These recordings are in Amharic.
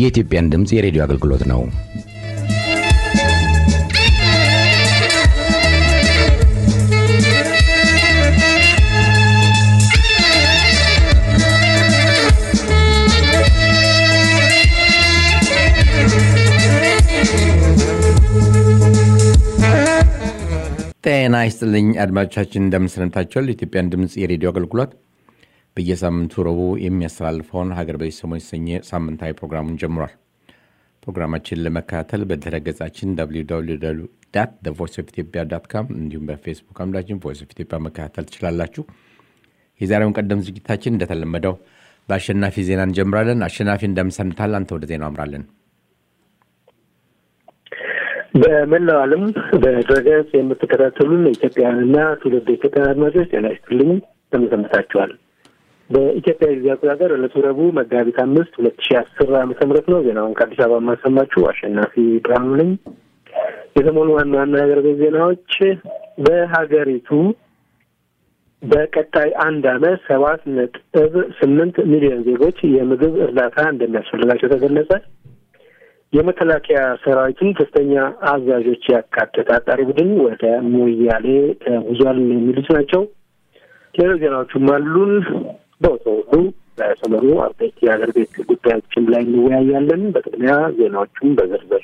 የኢትዮጵያን ድምፅ የሬዲዮ አገልግሎት ነው። ጤና ይስጥልኝ አድማጮቻችን፣ እንደምንሰነብታችኋል። የኢትዮጵያን ድምፅ የሬዲዮ አገልግሎት በየሳምንቱ ረቡዕ የሚያስተላልፈውን ሀገር በዚህ ሰሞን የተሰኘ ሳምንታዊ ፕሮግራሙን ጀምሯል። ፕሮግራማችንን ለመከታተል በድረ ገጻችን ቮይስ ኦፍ ኢትዮጵያ ዳት ካም እንዲሁም በፌስቡክ አምዳችን ቮይስ ኦፍ ኢትዮጵያ መከታተል ትችላላችሁ። የዛሬውን ቀደም ዝግጅታችን እንደተለመደው በአሸናፊ ዜና እንጀምራለን። አሸናፊ እንደምሰንታል፣ አንተ ወደ ዜናው አምራለን። በመላው ዓለም በድረገጽ የምትከታተሉን ኢትዮጵያውያንና ትውልድ ኢትዮጵያውያን አድማጮች ጤና ይስጥልኝ፣ እንደምሰንብታችኋል። በኢትዮጵያ ጊዜ አቆጣጠር ዕለቱ ረቡዕ መጋቢት አምስት ሁለት ሺህ አስር ዓመተ ምህረት ነው። ዜናውን ከአዲስ አበባ የማሰማችሁ አሸናፊ ብርሃኑ ነኝ። የሰሞኑ ዋና ዋና ሀገር ቤት ዜናዎች በሀገሪቱ በቀጣይ አንድ ዓመት ሰባት ነጥብ ስምንት ሚሊዮን ዜጎች የምግብ እርዳታ እንደሚያስፈልጋቸው ተገለጸ። የመከላከያ ሰራዊቱን ከፍተኛ አዛዦች ያካተተ አጣሪ ቡድን ወደ ሞያሌ ተጉዟል የሚሉት ናቸው። ሌሎች ዜናዎቹም አሉን። በወትሮ ሁሉ በሰሞኑ አበይት የሀገር ቤት ጉዳዮችም ላይ እንወያያለን። በቅድሚያ ዜናዎቹም በዝርዝር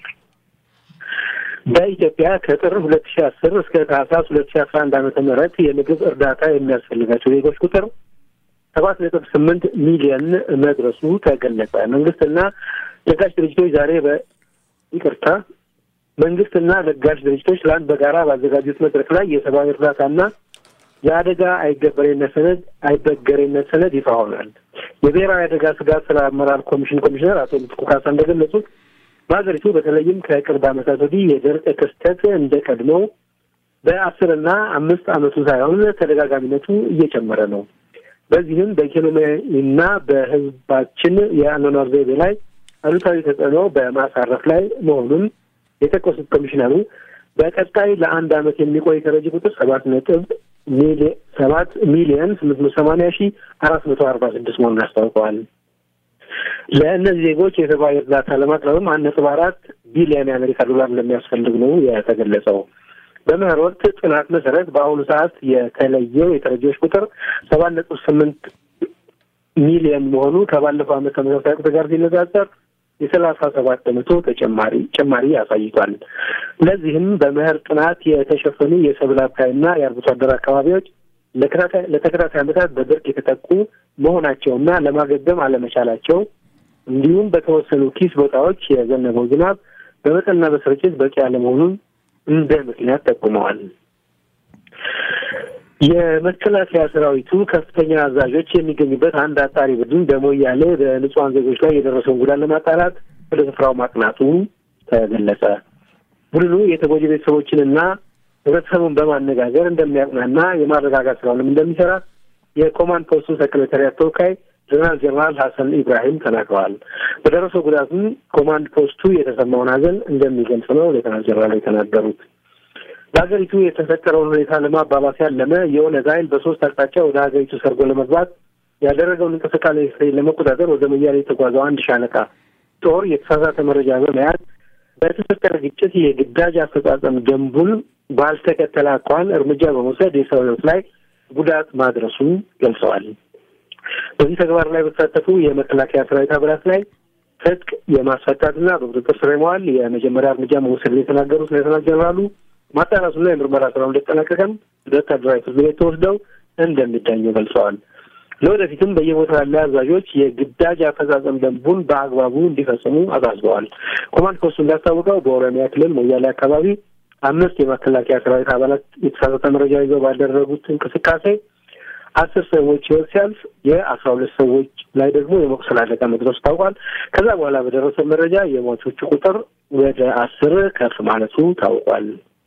በኢትዮጵያ ከጥር ሁለት ሺ አስር እስከ ታህሳስ ሁለት ሺ አስራ አንድ ዓመተ ምህረት የምግብ እርዳታ የሚያስፈልጋቸው ዜጎች ቁጥር ሰባት ነጥብ ስምንት ሚሊዮን መድረሱ ተገለጸ። መንግስትና ለጋሽ ድርጅቶች ዛሬ በይቅርታ መንግስትና ለጋሽ ድርጅቶች ትላንት በጋራ ባዘጋጁት መድረክ ላይ የሰብአዊ እርዳታና የአደጋ አይገበሬነት ሰነድ አይበገሬነት ሰነድ ይፋ ሆኗል። የብሔራዊ አደጋ ስጋት ስራ አመራር ኮሚሽን ኮሚሽነር አቶ ምትኩ ካሳ እንደገለጹት በሀገሪቱ በተለይም ከቅርብ ዓመታት ወዲህ የድርቅ ክስተት እንደ ቀድሞው በአስርና አምስት ዓመቱ ሳይሆን ተደጋጋሚነቱ እየጨመረ ነው። በዚህም በኢኮኖሚና በሕዝባችን የአኗኗር ዘይቤ ላይ አሉታዊ ተጽዕኖ በማሳረፍ ላይ መሆኑን የጠቀሱት ኮሚሽነሩ በቀጣይ ለአንድ ዓመት የሚቆይ ተረጂ ቁጥር ሰባት ነጥብ ሰባት ሚሊዮን ስምንት መቶ ሰማንያ ሺህ አራት መቶ አርባ ስድስት መሆኑን አስታውቀዋል። ለእነዚህ ዜጎች የሰብአዊ እርዳታ ለማቅረብም አንድ ነጥብ አራት ቢሊዮን የአሜሪካ ዶላር እንደሚያስፈልግ ነው የተገለጸው። በምህር ወቅት ጥናት መሰረት በአሁኑ ሰዓት የተለየው የተረጂዎች ቁጥር ሰባት ነጥብ ስምንት ሚሊዮን መሆኑ ከባለፈው ዓመት ተመሳሳይ ቁጥር ጋር ሲነጻጸር የሰላሳ ሰባት በመቶ ተጨማሪ ጭማሪ አሳይቷል። ለዚህም በምህር ጥናት የተሸፈኑ የሰብል አብቃይና የአርብቶ አደር አካባቢዎች ለተከታታይ ዓመታት በድርቅ የተጠቁ መሆናቸውና ለማገገም አለመቻላቸው እንዲሁም በተወሰኑ ኪስ ቦታዎች የዘነበው ዝናብ በመጠንና በስርጭት በቂ አለመሆኑን እንደ ምክንያት ጠቁመዋል። የመከላከያ ሰራዊቱ ከፍተኛ አዛዦች የሚገኙበት አንድ አጣሪ ቡድን በሞያሌ በንጹሐን ዜጎች ላይ የደረሰውን ጉዳት ለማጣራት ወደ ስፍራው ማቅናቱ ተገለጸ። ቡድኑ የተጎጂ ቤተሰቦችንና ህብረተሰቡን በማነጋገር እንደሚያቅናና የማረጋጋት ስራውንም እንደሚሰራ የኮማንድ ፖስቱ ሰክሬታሪያት ተወካይ ጀነራል ጀነራል ሀሰን ኢብራሂም ተናግረዋል። በደረሰው ጉዳቱም ኮማንድ ፖስቱ የተሰማውን ሀዘን እንደሚገልጽ ነው ሌተናል ጀነራል የተናገሩት። በሀገሪቱ የተፈጠረውን ሁኔታ ለማባባስ ያለመ የኦነግ ኃይል በሶስት አቅጣጫ ወደ ሀገሪቱ ሰርጎ ለመግባት ያደረገውን እንቅስቃሴ ለመቆጣጠር ወደ ሞያሌ የተጓዘው አንድ ሻለቃ ጦር የተሳሳተ መረጃ በመያዝ በተፈጠረ ግጭት የግዳጅ አፈጻጸም ደንቡን ባልተከተለ አኳኋን እርምጃ በመውሰድ የሰው ሕይወት ላይ ጉዳት ማድረሱን ገልጸዋል። በዚህ ተግባር ላይ በተሳተፉ የመከላከያ ሰራዊት አባላት ላይ ትጥቅ የማስፈታትና በቁጥጥር ስር የመዋል የመጀመሪያ እርምጃ መውሰድ የተናገሩት ሌተናል ጀነራሉ ማጣራቱና የምርመራ ስራው እንደተጠናቀቀም ወታደራዊ ፍርድ ቤት ተወስደው እንደሚዳኙ ገልጸዋል። ለወደፊትም በየቦታው ያለ አዛዦች የግዳጅ አፈጻጸም ደንቡን በአግባቡ እንዲፈጽሙ አሳስበዋል። ኮማንድ ፖስቱ እንዳስታወቀው በኦሮሚያ ክልል ሞያሌ አካባቢ አምስት የመከላከያ ሰራዊት አባላት የተሳሳተ መረጃ ይዘው ባደረጉት እንቅስቃሴ አስር ሰዎች ህይወት ሲያልፍ የአስራ ሁለት ሰዎች ላይ ደግሞ የመቁሰል አደጋ መድረሱ ታውቋል። ከዛ በኋላ በደረሰው መረጃ የሟቾቹ ቁጥር ወደ አስር ከፍ ማለቱ ታውቋል።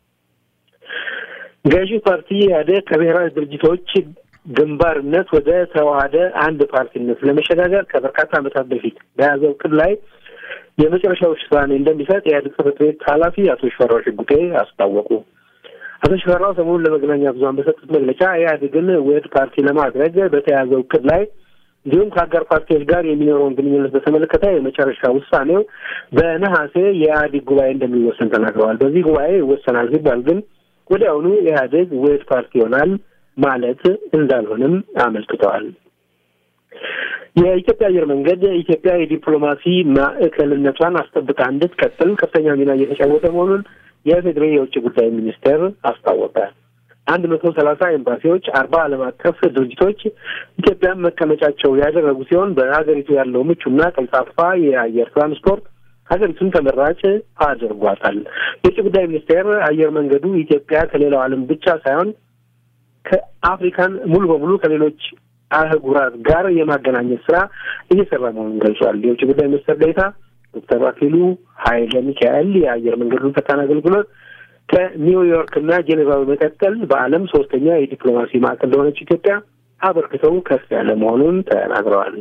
ገዢ ፓርቲ ኢህአዴግ ከብሔራዊ ድርጅቶች ግንባርነት ወደ ተዋሃደ አንድ ፓርቲነት ለመሸጋገር ከበርካታ ዓመታት በፊት በያዘው እቅድ ላይ የመጨረሻ ውሳኔ እንደሚሰጥ የኢህአዴግ ጽሕፈት ቤት ኃላፊ አቶ ሽፈራው ሽጉጤ አስታወቁ። አቶ ሽፈራው ሰሞኑን ለመገናኛ ብዙኃን በሰጡት መግለጫ ኢህአዴግን ውህድ ፓርቲ ለማድረግ በተያዘው እቅድ ላይ እንዲሁም ከአጋር ፓርቲዎች ጋር የሚኖረውን ግንኙነት በተመለከተ የመጨረሻ ውሳኔው በነሐሴ የኢህአዴግ ጉባኤ እንደሚወሰን ተናግረዋል። በዚህ ጉባኤ ይወሰናል ሲባል ግን ወዲያውኑ ኢህአዴግ ውህድ ፓርቲ ይሆናል ማለት እንዳልሆነም አመልክተዋል። የኢትዮጵያ አየር መንገድ ኢትዮጵያ የዲፕሎማሲ ማዕከልነቷን አስጠብቃ እንድትቀጥል ከፍተኛ ሚና እየተጫወተ መሆኑን የፌዴሬ የውጭ ጉዳይ ሚኒስቴር አስታወቀ። አንድ መቶ ሰላሳ ኤምባሲዎች፣ አርባ ዓለም አቀፍ ድርጅቶች ኢትዮጵያን መቀመጫቸው ያደረጉ ሲሆን በሀገሪቱ ያለው ምቹና ቀልጣፋ የአየር ትራንስፖርት ሀገሪቱን ተመራጭ አድርጓታል። የውጭ ጉዳይ ሚኒስቴር አየር መንገዱ ኢትዮጵያ ከሌላው ዓለም ብቻ ሳይሆን ከአፍሪካን ሙሉ በሙሉ ከሌሎች አህጉራት ጋር የማገናኘት ስራ እየሰራ መሆኑን ገልጿል። የውጭ ጉዳይ ሚኒስትር ዴኤታ ዶክተር አክሊሉ ኃይለ ሚካኤል የአየር መንገዱን ፈጣን አገልግሎት ከኒውዮርክ እና ጄኔቫ በመቀጠል በዓለም ሶስተኛ የዲፕሎማሲ ማዕከል ለሆነች ኢትዮጵያ አበርክተው ከፍ ያለ መሆኑን ተናግረዋል።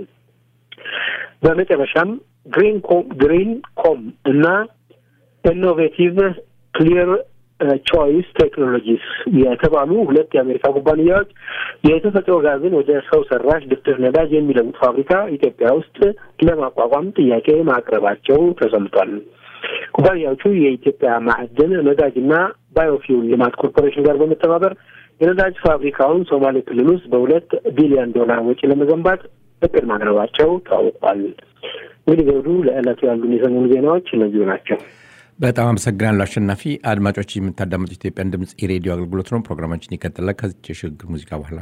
በመጨረሻም ግሪን ኮም ግሪን ኮም እና ኢኖቬቲቭ ክሊር ቾይስ ቴክኖሎጂስ የተባሉ ሁለት የአሜሪካ ኩባንያዎች የተፈጥሮ ጋዝን ወደ ሰው ሰራሽ ድፍድፍ ነዳጅ የሚለውጥ ፋብሪካ ኢትዮጵያ ውስጥ ለማቋቋም ጥያቄ ማቅረባቸው ተሰምቷል። ኩባንያዎቹ የኢትዮጵያ ማዕድን ነዳጅና ባዮፊውል ልማት ኮርፖሬሽን ጋር በመተባበር የነዳጅ ፋብሪካውን ሶማሌ ክልል ውስጥ በሁለት ቢሊዮን ዶላር ወጪ ለመገንባት እቅድ ማቅረባቸው ታውቋል። እንግዲህ ዘውዱ ለዕለቱ ያሉን የሰሞኑ ዜናዎች እነዚሁ ናቸው። በጣም አመሰግናለሁ አሸናፊ። አድማጮች የምታዳምጡ ኢትዮጵያን ድምፅ የሬዲዮ አገልግሎት ነው። ፕሮግራማችን ይቀጥላል ከዚች የሽግግር ሙዚቃ በኋላ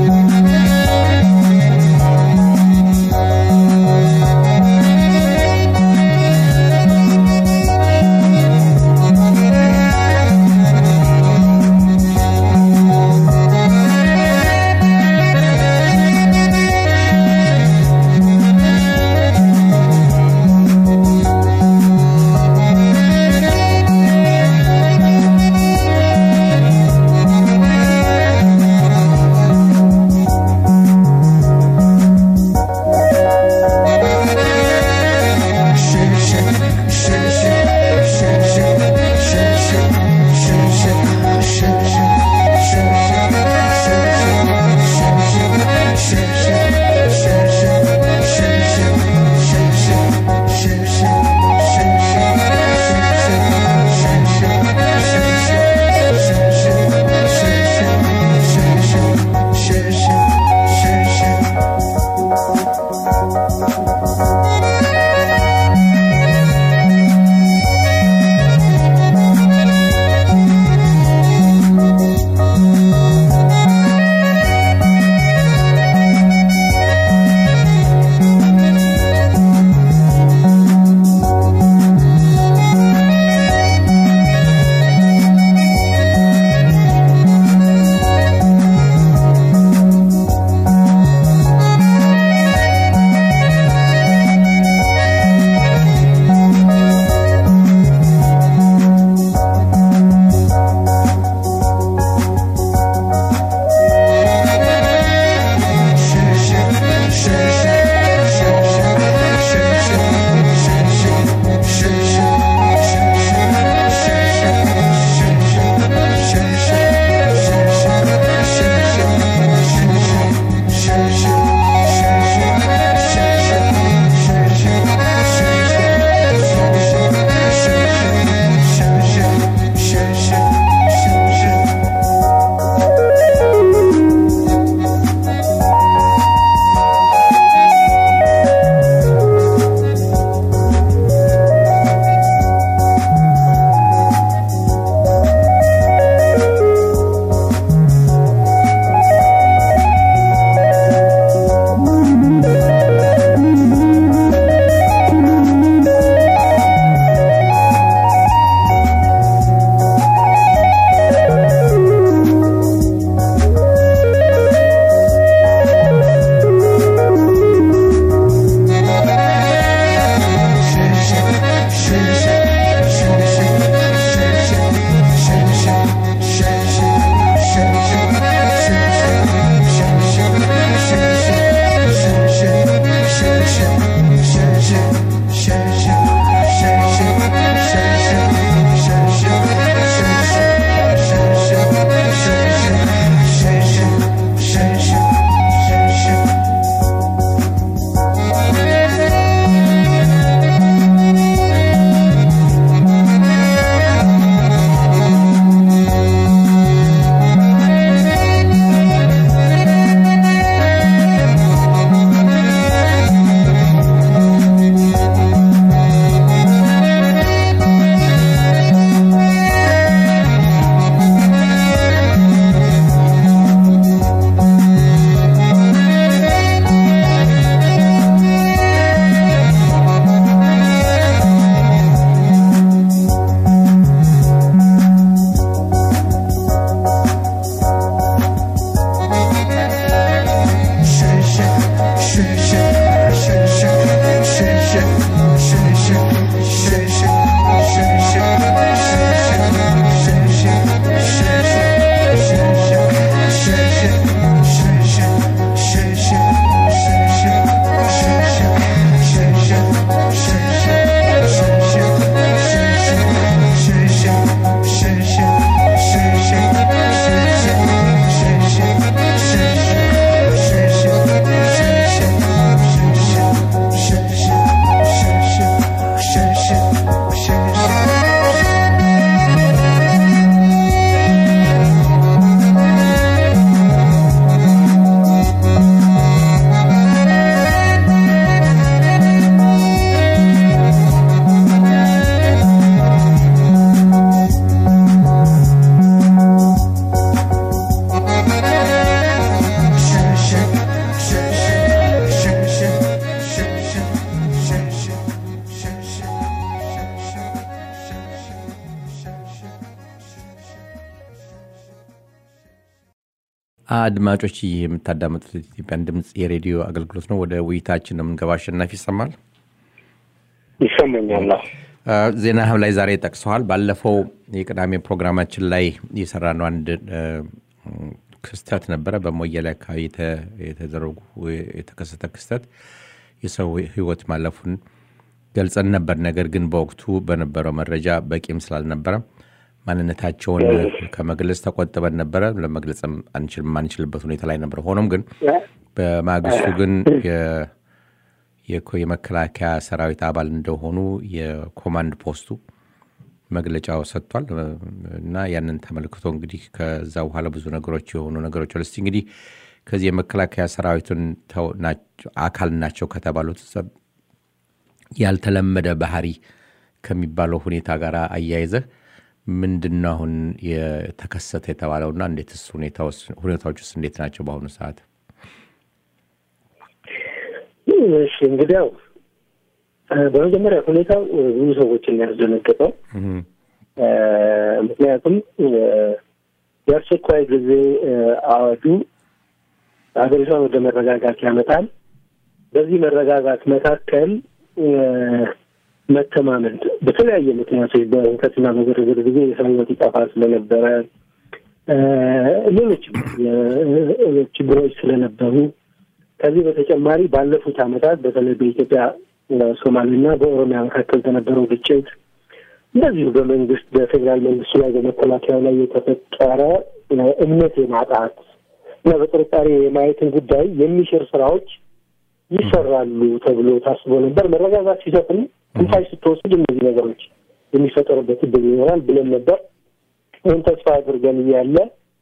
Thank አድማጮች ይህ የምታዳመጡት ኢትዮጵያን ድምፅ የሬዲዮ አገልግሎት ነው። ወደ ውይይታችን ነው የምንገባ። አሸናፊ ይሰማል? ይሰማኛል። ዜና ላይ ዛሬ ጠቅሰዋል። ባለፈው የቅዳሜ ፕሮግራማችን ላይ የሰራነው አንድ ክስተት ነበረ። በሞያሌ አካባቢ የተደረጉ የተከሰተ ክስተት የሰው ሕይወት ማለፉን ገልጸን ነበር። ነገር ግን በወቅቱ በነበረው መረጃ በቂም ስላልነበረ ማንነታቸውን ከመግለጽ ተቆጥበን ነበረ። ለመግለጽ የማንችልበት ሁኔታ ላይ ነበር። ሆኖም ግን በማግስቱ ግን የመከላከያ ሰራዊት አባል እንደሆኑ የኮማንድ ፖስቱ መግለጫው ሰጥቷል እና ያንን ተመልክቶ እንግዲህ ከዛ በኋላ ብዙ ነገሮች የሆኑ ነገሮች እስቲ እንግዲህ ከዚህ የመከላከያ ሰራዊቱን አካል ናቸው ከተባሉት ያልተለመደ ባህሪ ከሚባለው ሁኔታ ጋር አያይዘህ ምንድን ነው አሁን የተከሰተ የተባለውና እንዴትስ ሁኔታዎች ውስጥ እንዴት ናቸው በአሁኑ ሰዓት? እሺ እንግዲያው በመጀመሪያ ሁኔታው ብዙ ሰዎችን ያስደነገጠው፣ ምክንያቱም የአስቸኳይ ጊዜ አዋጁ ሀገሪቷን ወደ መረጋጋት ያመጣል። በዚህ መረጋጋት መካከል መተማመን በተለያየ ምክንያቶች በሁከትና በግርግር ጊዜ የሰው ሕይወት ይጠፋ ስለነበረ ሌሎችም ችግሮች ስለነበሩ ከዚህ በተጨማሪ ባለፉት ዓመታት በተለይ በኢትዮጵያ ሶማሌና በኦሮሚያ መካከል በነበረው ግጭት እንደዚሁ በመንግስት በፌዴራል መንግስቱ ላይ በመከላከያው ላይ የተፈጠረ እምነት የማጣት እና በጥርጣሬ የማየትን ጉዳይ የሚሽር ስራዎች ይሰራሉ ተብሎ ታስቦ ነበር። መረጋጋት ሲሰፍን ትንፋሽ ስትወስድ እነዚህ ነገሮች የሚፈጠሩበት እድል ይኖራል ብለን ነበር። ይህን ተስፋ አድርገን እያለ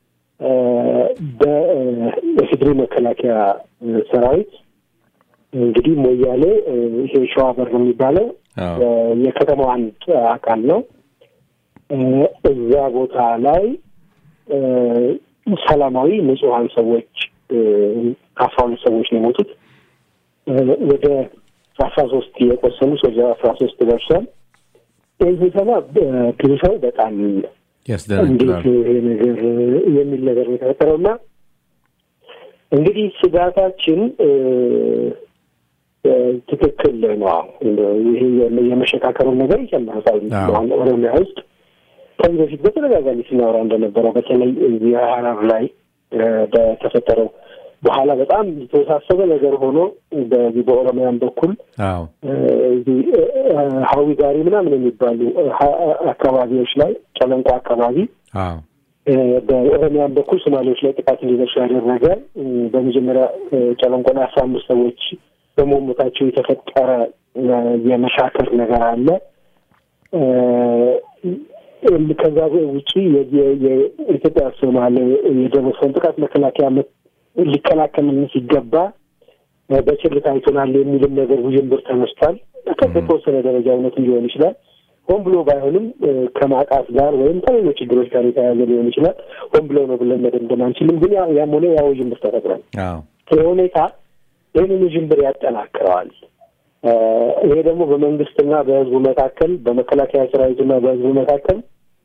በኢፌዴሪ መከላከያ ሰራዊት እንግዲህ ሞያሌ ይሄ ሸዋበር የሚባለው የከተማው አንድ አካል ነው። እዛ ቦታ ላይ ሰላማዊ ንጹሐን ሰዎች አስራ ሁለት ሰዎች ነው የሞቱት። ወደ አስራ ሶስት የቆሰሉ ወደ አስራ ሶስት ደርሷል። ይህ ሲሰማ ብዙ ሰው በጣም እንዴት ይሄ ነገር የሚል ነገር ነው የተፈጠረው እና እንግዲህ ስጋታችን ትክክል ነው። ይሄ የመሸካከሩን ነገር ይጨምረታል። ኦሮሚያ ውስጥ ከዚህ በፊት በተደጋጋሚ ሲናወራ እንደነበረው በተለይ የሀረር ላይ በተፈጠረው በኋላ በጣም የተወሳሰበ ነገር ሆኖ በዚህ በኦሮሚያን በኩል ሀዊ ጋሪ ምናምን የሚባሉ አካባቢዎች ላይ ጨለንቆ አካባቢ በኦሮሚያን በኩል ሶማሌዎች ላይ ጥቃት እንዲደርሱ ያደረገ በመጀመሪያ ጨለንቆ ላይ አስራ አምስት ሰዎች በመሞታቸው የተፈጠረ የመሻከር ነገር አለ። ከዛ ውጪ የኢትዮጵያ ሶማሌ የደረሰውን ጥቃት መከላከያ ሊከላከልን ሲገባ በችልታ አይቶናል የሚልም ነገር ውዥንብር ተነስቷል። በተወሰነ ደረጃ እውነት ሊሆን ይችላል። ሆን ብሎ ባይሆንም ከማጣት ጋር ወይም ከሌሎች ችግሮች ጋር የተያያዘ ሊሆን ይችላል። ሆን ብሎ ነው ብለን መደምደም አንችልም። ግን ያም ሆነ ያ ውዥንብር ተፈጥሯል። ይህ ሁኔታ ይህንን ውዥንብር ያጠናክረዋል። ይሄ ደግሞ በመንግስትና በሕዝቡ መካከል በመከላከያ ሰራዊትና በሕዝቡ መካከል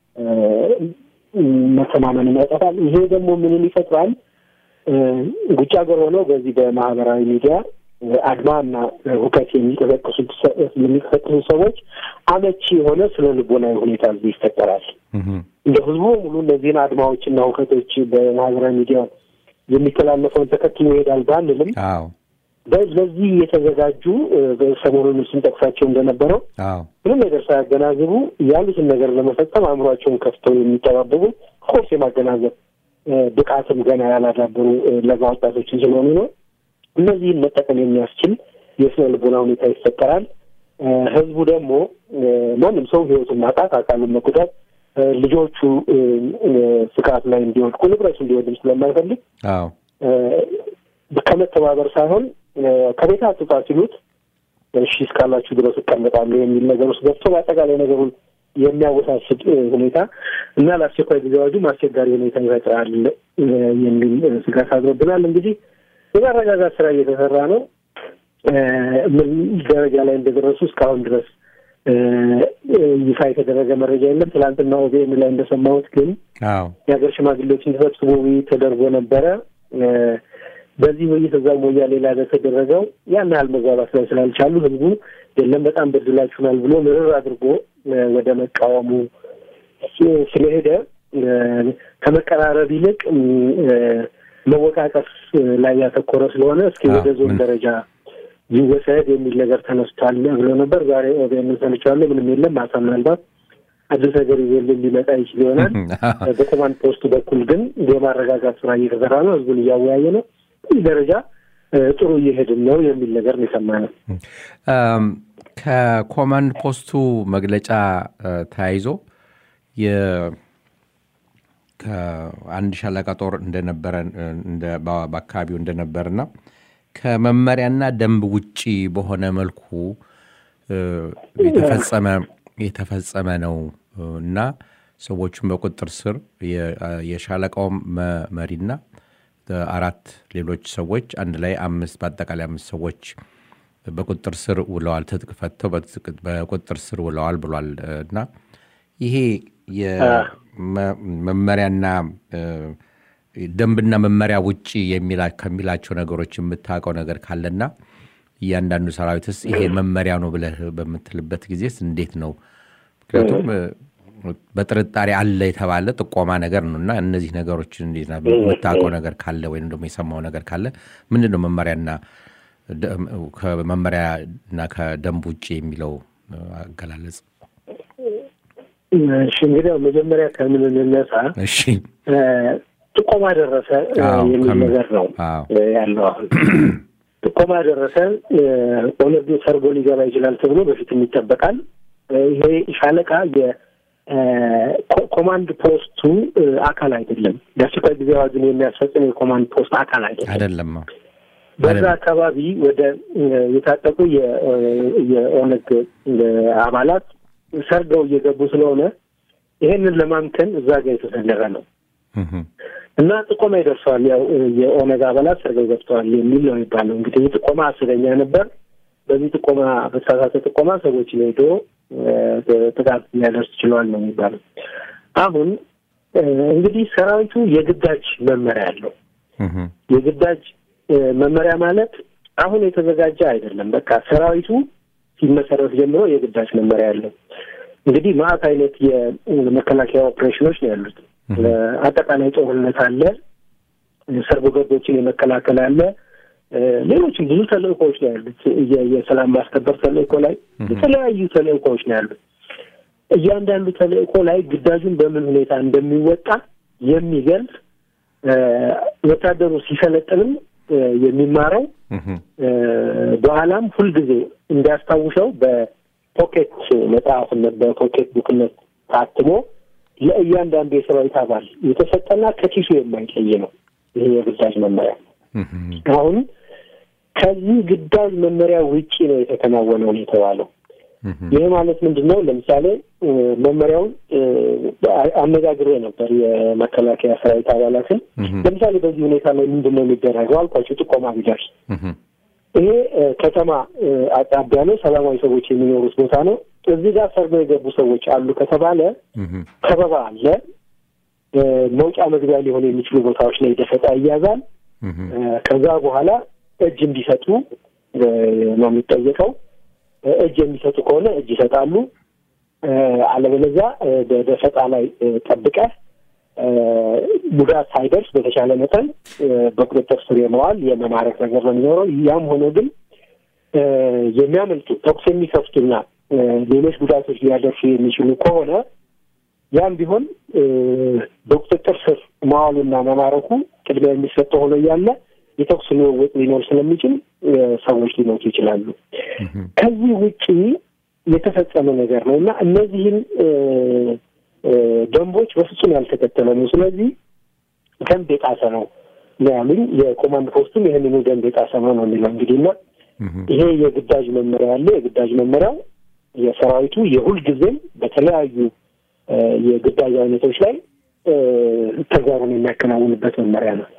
መተማመን ያጠፋል። ይሄ ደግሞ ምንን ይፈጥራል? ውጭ ሀገር ሆነው በዚህ በማህበራዊ ሚዲያ አድማና ሁከት የሚቀሰቅሱት የሚቀሰቅሱ ሰዎች አመቺ የሆነ ስለ ልቦናዊ ሁኔታ እዚህ ይፈጠራል። እንደ ህዝቡ ሙሉ እነዚህን አድማዎችና ሁከቶች በማህበራዊ ሚዲያ የሚተላለፈውን ተከትሎ ይሄዳል ባንልም በዚህ የተዘጋጁ በሰሞኑን ስንጠቅሳቸው እንደነበረው ምንም ነገር ሳያገናዝቡ ያሉትን ነገር ለመፈጸም አእምሯቸውን ከፍተው የሚጠባበቁ ኮርስ የማገናዘብ ብቃትም ገና ያላዳበሩ ለጋ ወጣቶችን ስለሆኑ ነው። እነዚህን መጠቀም የሚያስችል የስነ ልቦና ሁኔታ ይፈጠራል። ህዝቡ ደግሞ ማንም ሰው ህይወቱን ማጣት፣ አካሉን መጉዳት፣ ልጆቹ ስጋት ላይ እንዲወድቁ፣ ንብረቱ እንዲወድም ስለማይፈልግ ከመተባበር ሳይሆን ከቤት አትውጣ ሲሉት እሺ እስካላችሁ ድረስ እቀመጣለሁ የሚል ነገር ውስጥ ገብቶ በአጠቃላይ ነገሩን የሚያወሳስድ ሁኔታ እና ለአስቸኳይ ጊዜ አዋጁም አስቸጋሪ ሁኔታ ይፈጥራል የሚል ስጋት አድሮብናል። እንግዲህ የማረጋጋት ስራ እየተሰራ ነው። ምን ደረጃ ላይ እንደደረሱ እስካሁን ድረስ ይፋ የተደረገ መረጃ የለም። ትላንትና ኦቢኤን ላይ እንደሰማሁት ግን የሀገር ሽማግሌዎች እንዲሰብስቡ ውይይት ተደርጎ ነበረ። በዚህ ውይይት እዛው ሞያሌ ላይ በተደረገው ያን ያህል መግባባት ላይ ስላልቻሉ ህዝቡ የለም በጣም በድላችሁናል ብሎ ምርር አድርጎ ወደ መቃወሙ ስለሄደ ከመቀራረብ ይልቅ መወቃቀስ ላይ ያተኮረ ስለሆነ እስኪ ወደ ዞን ደረጃ ይወሰድ የሚል ነገር ተነስቷል ብሎ ነበር። ዛሬ ኦቤን ሰምቼዋለሁ። ምንም የለም። ማታ ምናልባት አዲስ ነገር ይዞልን ሊመጣ ይችል ይሆናል። በኮማንድ ፖስቱ በኩል ግን የማረጋጋት ስራ እየተሰራ ነው። ህዝቡን እያወያየ ነው። ይህ ደረጃ ጥሩ እየሄድን ነው የሚል ነገር ነው የሰማነው። ከኮማንድ ፖስቱ መግለጫ ተያይዞ ከአንድ ሻለቃ ጦር እንደነበረ በአካባቢው እንደነበርና ከመመሪያና ደንብ ውጪ በሆነ መልኩ የተፈጸመ የተፈጸመ ነው እና ሰዎቹን በቁጥጥር ስር የሻለቃው መሪና አራት ሌሎች ሰዎች አንድ ላይ አምስት በአጠቃላይ አምስት ሰዎች በቁጥጥር ስር ውለዋል። ትጥቅ ፈተው በቁጥጥር ስር ውለዋል ብሏል እና ይሄ መመሪያና ደንብና መመሪያ ውጭ ከሚላቸው ነገሮች የምታውቀው ነገር ካለና እያንዳንዱ ሰራዊትስ ይሄ መመሪያ ነው ብለህ በምትልበት ጊዜስ እንዴት ነው? ምክንያቱም በጥርጣሬ አለ የተባለ ጥቆማ ነገር ነው እና እነዚህ ነገሮች እንዴት የምታውቀው ነገር ካለ ወይም ደግሞ የሰማው ነገር ካለ ምንድን ነው መመሪያና ከመመሪያና ከደንብ ውጭ የሚለው አገላለጽ? እሺ እንግዲህ መጀመሪያ ከምን እንነሳ? እሺ ጥቆማ ደረሰ የሚል ነገር ነው ያለው። አሁን ጥቆማ ደረሰ፣ ኦነግ ሰርጎ ሊገባ ይችላል ተብሎ በፊትም ይጠበቃል። ይሄ ሻለቃ የኮማንድ ፖስቱ አካል አይደለም። የአስቸኳይ ጊዜ አዋጁን የሚያስፈጽም የኮማንድ ፖስት አካል አይደለም አይደለም። በዛ አካባቢ ወደ የታጠቁ የኦነግ አባላት ሰርገው እየገቡ ስለሆነ ይሄንን ለማምከን እዛ ጋር የተሰለፈ ነው እና ጥቆማ ይደርሰዋል። ያው የኦነግ አባላት ሰርገው ገብተዋል የሚል ነው የሚባለው። እንግዲህ ጥቆማ አስረኛ ነበር። በዚህ ጥቆማ በተሳሳተ ጥቆማ ሰዎችን ሄዶ ጥቃት ሊያደርስ ችለዋል ነው የሚባለው። አሁን እንግዲህ ሰራዊቱ የግዳጅ መመሪያ አለው። የግዳጅ መመሪያ ማለት አሁን የተዘጋጀ አይደለም። በቃ ሰራዊቱ ሲመሰረት ጀምሮ የግዳጅ መመሪያ አለው። እንግዲህ ማዕት አይነት የመከላከያ ኦፕሬሽኖች ነው ያሉት። አጠቃላይ ጦርነት አለ፣ ሰርጎ ገቦችን የመከላከል አለ፣ ሌሎችም ብዙ ተልእኮዎች ነው ያሉት። የሰላም ማስከበር ተልእኮ ላይ የተለያዩ ተልእኮዎች ነው ያሉት። እያንዳንዱ ተልእኮ ላይ ግዳጁን በምን ሁኔታ እንደሚወጣ የሚገልጽ ወታደሩ ሲሰለጥንም የሚማረው በኋላም ሁልጊዜ እንዲያስታውሰው በፖኬት መጽሐፍነት በፖኬት ቡክነት ታትሞ ለእያንዳንዱ የሰራዊት አባል የተሰጠና ከኪሱ የማይለይ ነው። ይሄ የግዳጅ መመሪያ አሁን ከዚህ ግዳጅ መመሪያ ውጪ ነው የተከናወነው ነው የተባለው። ይህ ማለት ምንድን ነው? ለምሳሌ መመሪያውን አነጋግሬ ነበር የመከላከያ ሰራዊት አባላትን። ለምሳሌ በዚህ ሁኔታ ላይ ምንድን ነው የሚደረገው አልኳቸው። ጥቆማ ቢደርስ ይሄ ከተማ አጣቢያ ነው፣ ሰላማዊ ሰዎች የሚኖሩት ቦታ ነው። እዚህ ጋር ሰርገው የገቡ ሰዎች አሉ ከተባለ ከበባ አለ። መውጫ መግቢያ ሊሆኑ የሚችሉ ቦታዎች ላይ ደፈጣ ይያዛል። ከዛ በኋላ እጅ እንዲሰጡ ነው የሚጠየቀው። እጅ የሚሰጡ ከሆነ እጅ ይሰጣሉ። አለበለዚያ በደፈጣ ላይ ጠብቀህ ጉዳት ሳይደርስ በተቻለ መጠን በቁጥጥር ስር የመዋል የመማረክ ነገር ነው የሚኖረው። ያም ሆኖ ግን የሚያመልጡ ተኩስ የሚከፍቱና ሌሎች ጉዳቶች ሊያደርሱ የሚችሉ ከሆነ ያም ቢሆን በቁጥጥር ስር መዋሉና መማረኩ ቅድሚያ የሚሰጠው ሆኖ እያለ የተኩስ ልውውጥ ሊኖር ስለሚችል ሰዎች ሊሞቱ ይችላሉ። ከዚህ ውጪ የተፈጸመ ነገር ነው እና እነዚህን ደንቦች በፍጹም ያልተከተለ ነው። ስለዚህ ደንብ የጣሰ ነው ነው ያሉኝ። የኮማንድ ፖስቱም ይህንኑ ደንብ የጣሰ ነው ነው የሚለው እንግዲህ እና ይሄ የግዳጅ መመሪያ አለ። የግዳጅ መመሪያው የሰራዊቱ የሁልጊዜም በተለያዩ የግዳጅ አይነቶች ላይ ተግባሩን የሚያከናውንበት መመሪያ ነው።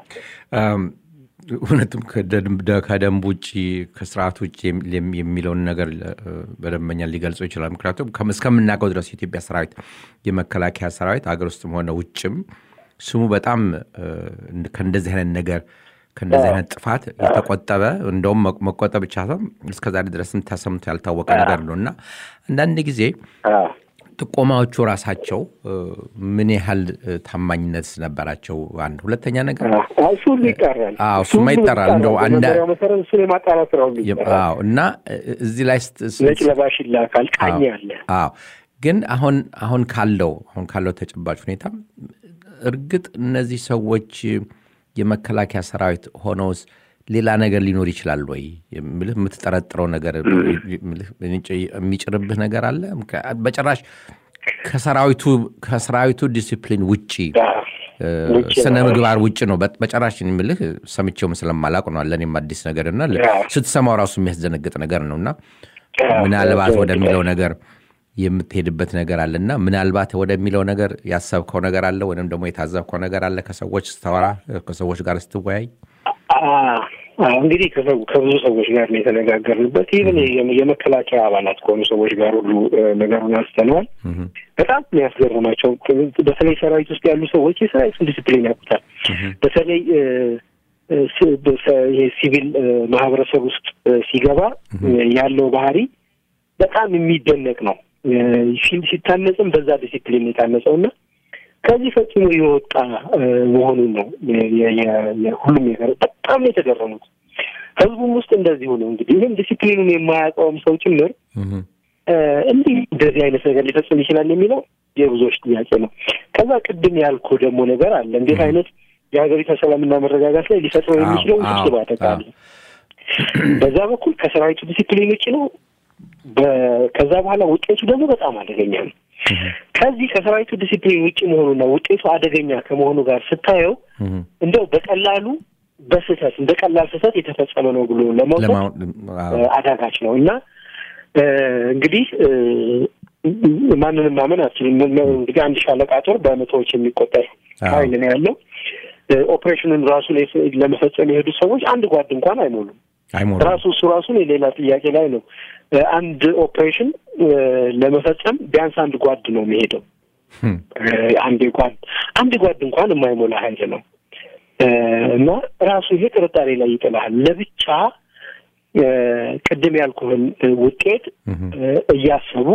እውነትም ከደንብ ውጭ ከስርዓት ውጭ የሚለውን ነገር በደንበኛ ሊገልጸው ይችላል። ምክንያቱም እስከምናውቀው ድረስ የኢትዮጵያ ሰራዊት የመከላከያ ሰራዊት አገር ውስጥም ሆነ ውጭም ስሙ በጣም ከእንደዚህ አይነት ነገር ከእንደዚህ አይነት ጥፋት የተቆጠበ እንደውም መቆጠብ ብቻ ሰው እስከዛሬ ድረስም ተሰምቶ ያልታወቀ ነገር ነው እና አንዳንድ ጊዜ ጥቆማዎቹ ራሳቸው ምን ያህል ታማኝነት ነበራቸው? አንድ ሁለተኛ ነገር እሱ ሁሉ ይጠራል። እሱማ ይጠራል። እንደው መሰረት እሱን የማጣራት ስራው እና እዚህ ላይ ነጭ ለባሽ ይላካል፣ ቃኝ አለ። አዎ ግን አሁን አሁን ካለው አሁን ካለው ተጨባጭ ሁኔታ እርግጥ እነዚህ ሰዎች የመከላከያ ሰራዊት ሆነውስ ሌላ ነገር ሊኖር ይችላል ወይ? ምልህ የምትጠረጥረው ነገር የሚጭርብህ ነገር አለ? በጭራሽ ከሰራዊቱ ዲሲፕሊን ውጪ ስነ ምግባር ውጭ ነው። በጭራሽ ምልህ ሰምቼውም ስለማላቅ ነው። ለእኔም አዲስ ነገር እና ስትሰማው ራሱ የሚያስደነግጥ ነገር ነው እና ምናልባት ወደሚለው ነገር የምትሄድበት ነገር አለ እና ምናልባት ወደሚለው ነገር ያሰብከው ነገር አለ ወይም ደግሞ የታዘብከው ነገር አለ ከሰዎች ስታወራ ከሰዎች ጋር ስትወያይ? እንግዲህ ከብዙ ሰዎች ጋር ነው የተነጋገርንበት። ይህን የመከላከያ አባላት ከሆኑ ሰዎች ጋር ሁሉ ነገሩን አንስተነዋል። በጣም የሚያስገርማቸው በተለይ ሰራዊት ውስጥ ያሉ ሰዎች የሰራዊቱን ዲስፕሊን ያውቁታል። በተለይ ሲቪል ማህበረሰብ ውስጥ ሲገባ ያለው ባህሪ በጣም የሚደነቅ ነው። ሲታነጽም በዛ ዲሲፕሊን የታነጸው እና ከዚህ ፈጽሞ የወጣ መሆኑን ነው ሁሉም ነገር በጣም ነው የተገረሙት። ህዝቡም ውስጥ እንደዚሁ ነው። እንግዲህ ይህም ዲሲፕሊኑን የማያውቀውም ሰው ጭምር እንዲህ እንደዚህ አይነት ነገር ሊፈጽም ይችላል የሚለው የብዙዎች ጥያቄ ነው። ከዛ ቅድም ያልኩ ደግሞ ነገር አለ። እንዴት አይነት የሀገሪቷ ሰላምና መረጋጋት ላይ ሊፈጥረው የሚችለው ውስብስብ አደጋ አለ። በዛ በኩል ከሰራዊቱ ዲሲፕሊን ውጭ ነው። ከዛ በኋላ ውጤቱ ደግሞ በጣም አደገኛ ነው። ከዚህ ከሰራዊቱ ዲሲፕሊን ውጭ መሆኑና ውጤቱ አደገኛ ከመሆኑ ጋር ስታየው እንደው በቀላሉ በስህተት እንደ ቀላል ስህተት የተፈጸመ ነው ብሎ ለመውሰድ አዳጋች ነው እና እንግዲህ ማንንም ማመን አትችልም። እንግዲህ አንድ ሻለቃ ጦር በመቶዎች የሚቆጠር ኃይል ነው ያለው። ኦፕሬሽኑን ራሱ ለመፈጸም የሄዱ ሰዎች አንድ ጓድ እንኳን አይሞሉም። ራሱ እሱ ራሱን የሌላ ጥያቄ ላይ ነው። አንድ ኦፕሬሽን ለመፈጸም ቢያንስ አንድ ጓድ ነው የሚሄደው። አንድ ጓድ አንድ ጓድ እንኳን የማይሞላ ኃይል ነው እና ራሱ ይሄ ጥርጣሬ ላይ ይጥልሃል። ለብቻ ቅድም ያልኩህን ውጤት እያሰቡ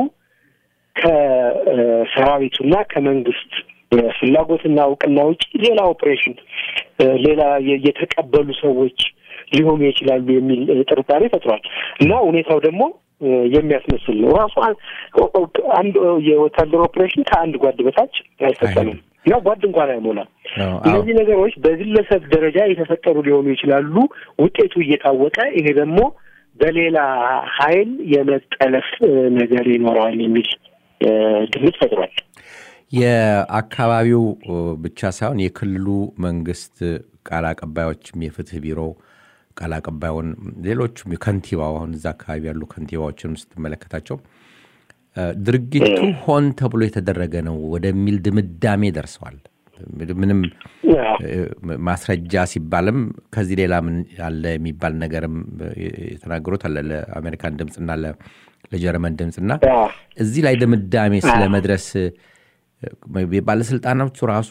ከሰራዊቱና ከመንግስት ፍላጎትና እውቅና ውጭ ሌላ ኦፕሬሽን ሌላ የተቀበሉ ሰዎች ሊሆኑ ይችላሉ የሚል ጥርጣሬ ፈጥሯል እና ሁኔታው ደግሞ የሚያስመስል ነው። ራሱ አንድ የወታደር ኦፕሬሽን ከአንድ ጓድ በታች አይፈጸምም እና ጓድ እንኳን አይሞላም። እነዚህ ነገሮች በግለሰብ ደረጃ የተፈጠሩ ሊሆኑ ይችላሉ፣ ውጤቱ እየታወቀ ይሄ ደግሞ በሌላ ኃይል የመጠለፍ ነገር ይኖረዋል የሚል ግምት ፈጥሯል። የአካባቢው ብቻ ሳይሆን የክልሉ መንግስት ቃል አቀባዮችም የፍትህ ቢሮ ቃል አቀባዩን ሌሎቹም ከንቲባው አሁን እዛ አካባቢ ያሉ ከንቲባዎችን ስትመለከታቸው ድርጊቱ ሆን ተብሎ የተደረገ ነው ወደሚል ድምዳሜ ደርሰዋል። ምንም ማስረጃ ሲባልም ከዚህ ሌላ ምን ያለ የሚባል ነገርም የተናገሩት አለ ለአሜሪካን ድምፅና ለጀርመን ድምፅና እዚህ ላይ ድምዳሜ ስለመድረስ ባለስልጣናቱ ራሱ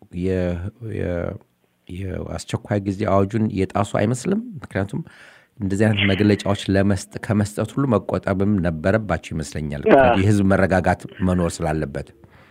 የአስቸኳይ ጊዜ አዋጁን የጣሱ አይመስልም። ምክንያቱም እንደዚህ አይነት መግለጫዎች ከመስጠት ሁሉ መቆጠብም ነበረባቸው ይመስለኛል፣ የህዝብ መረጋጋት መኖር ስላለበት።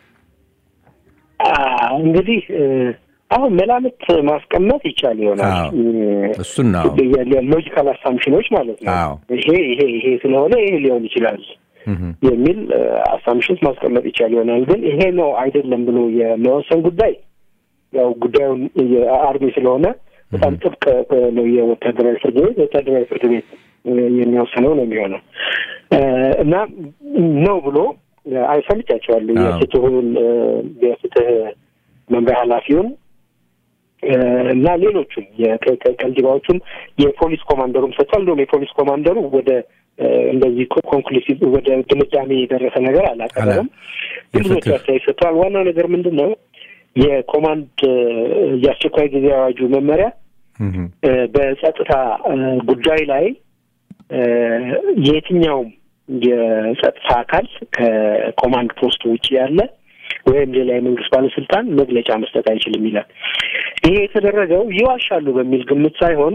እንግዲህ አሁን መላምት ማስቀመጥ ይቻል ይሆናል። እሱን ነው ሎጂካል አሳምሽኖች ማለት ነው። ይሄ ይሄ ይሄ ስለሆነ ይሄ ሊሆን ይችላል የሚል አሳምሽንስ ማስቀመጥ ይቻል ይሆናል። ግን ይሄ ነው አይደለም ብሎ የመወሰን ጉዳይ ያው ጉዳዩን የአርሚ ስለሆነ በጣም ጥብቅ ነው የወታደራዊ ፍርድ ቤት ወታደራዊ ፍርድ ቤት የሚወስነው ነው የሚሆነው እና ነው ብሎ አይሰምቻቸዋለሁ የፍትሁን የፍትህ መምሪያ ኃላፊውን እና ሌሎቹም ከንቲባዎቹም የፖሊስ ኮማንደሩም ሰጥቷል። እንደውም የፖሊስ ኮማንደሩ ወደ እንደዚህ ኮንክሉሲቭ ወደ ድምዳሜ የደረሰ ነገር አላቀረበም። ግን ብዙዎች አስተያየት ሰጥተዋል። ዋናው ነገር ምንድን ነው? የኮማንድ የአስቸኳይ ጊዜ አዋጁ መመሪያ በጸጥታ ጉዳይ ላይ የትኛውም የጸጥታ አካል ከኮማንድ ፖስት ውጭ ያለ ወይም ሌላ የመንግስት ባለስልጣን መግለጫ መስጠት አይችልም ይላል። ይሄ የተደረገው ይዋሻሉ በሚል ግምት ሳይሆን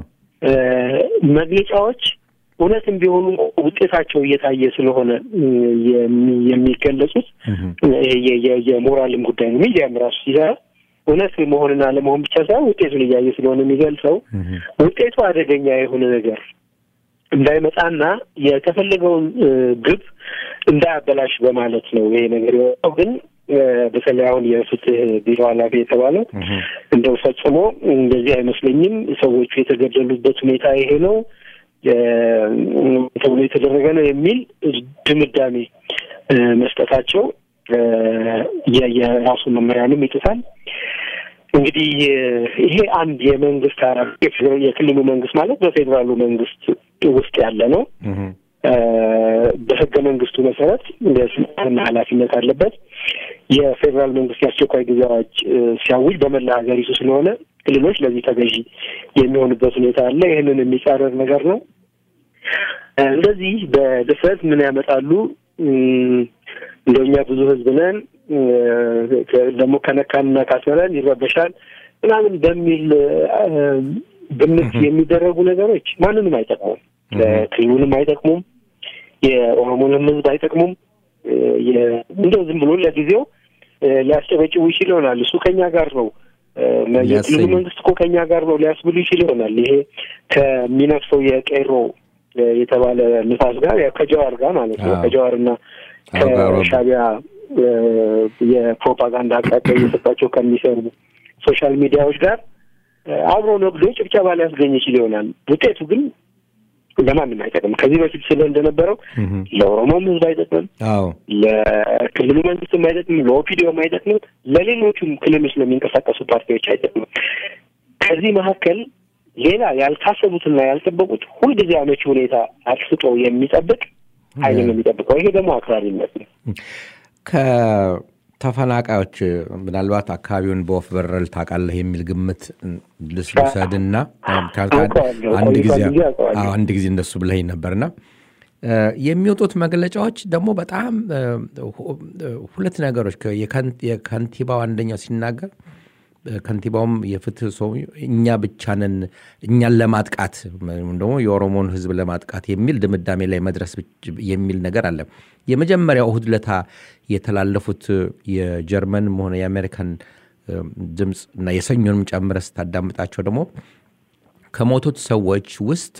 መግለጫዎች እውነትም ቢሆኑ ውጤታቸው እየታየ ስለሆነ የሚገለጹት የሞራልም ጉዳይ ነው። ሚዲያም ራሱ ሲሰራ እውነት መሆንና አለመሆን ብቻ ሳይሆን ውጤቱን እያየ ስለሆነ የሚገልጸው ውጤቱ አደገኛ የሆነ ነገር እንዳይመጣና የተፈለገውን ግብ እንዳያበላሽ በማለት ነው ይሄ ነገር የወጣው። ግን በተለይ አሁን የፍትህ ቢሮ ኃላፊ የተባለው እንደው ፈጽሞ እንደዚህ አይመስለኝም፣ ሰዎቹ የተገደሉበት ሁኔታ ይሄ ነው ተብሎ የተደረገ ነው የሚል ድምዳሜ መስጠታቸው የራሱ መመሪያንም ይጥሳል። እንግዲህ ይሄ አንድ የመንግስት የክልሉ መንግስት ማለት በፌዴራሉ መንግስት ውስጥ ያለ ነው። በህገ መንግስቱ መሰረት የስልጣንና ኃላፊነት አለበት። የፌዴራል መንግስት የአስቸኳይ ጊዜ አዋጅ ሲያውጅ በመላ ሀገሪቱ ስለሆነ ክልሎች ለዚህ ተገዢ የሚሆኑበት ሁኔታ አለ። ይህንን የሚጻረር ነገር ነው። እንደዚህ በድፍረት ምን ያመጣሉ? እንደኛ ብዙ ህዝብ ነን ደግሞ ከነካንና ካስመረን ይረበሻል ምናምን በሚል ግምት የሚደረጉ ነገሮች ማንንም አይጠቅሙም። ክልሉንም አይጠቅሙም። የኦሮሞንም ህዝብ አይጠቅሙም። እንደው ዝም ብሎ ለጊዜው ሊያስጨበጭቡ ይችል ይሆናል። እሱ ከኛ ጋር ነው፣ የክልሉ መንግስት እኮ ከኛ ጋር ነው ሊያስብሉ ይችል ይሆናል። ይሄ ከሚነፍሰው የቄሮ የተባለ ንፋስ ጋር ከጀዋር ጋር ማለት ነው ከጀዋርና ከሻቢያ የፕሮፓጋንዳ አቅጣጫ እየሰጣቸው ከሚሰሩ ሶሻል ሚዲያዎች ጋር አብሮ ነግዶ ጭብጨባ ሊያስገኝ ይችል ይሆናል። ውጤቱ ግን ለማንም አይጠቅም። ከዚህ በፊት ስለ እንደነበረው ለኦሮሞም ህዝብ አይጠቅምም፣ ለክልሉ መንግስትም አይጠቅምም፣ ለኦፒዲዮም አይጠቅምም፣ ለሌሎቹም ክልሎች ለሚንቀሳቀሱ ፓርቲዎች አይጠቅምም። ከዚህ መካከል ሌላ ያልታሰቡትና ያልጠበቁት ሁልጊዜ አመቺ ሁኔታ አጥፍጦ የሚጠብቅ ኃይል ነው የሚጠብቀው። ይሄ ደግሞ አክራሪነት ነው። ከተፈናቃዮች ምናልባት አካባቢውን በወፍ በረር ታውቃለህ የሚል ግምት ልስውሰድና አንድ ጊዜ እንደሱ ብለኸኝ ነበርና የሚወጡት መግለጫዎች ደግሞ በጣም ሁለት ነገሮች የከንቲባው አንደኛው ሲናገር ከንቲባውም የፍትህ ሰው እኛ ብቻ ነን እኛን ለማጥቃት ደግሞ የኦሮሞን ህዝብ ለማጥቃት የሚል ድምዳሜ ላይ መድረስ የሚል ነገር አለ። የመጀመሪያው እሁድ ለታ የተላለፉት የጀርመንም ሆነ የአሜሪካን ድምፅ እና የሰኞንም ጨምረ ስታዳምጣቸው ደግሞ ከሞቱት ሰዎች ውስጥ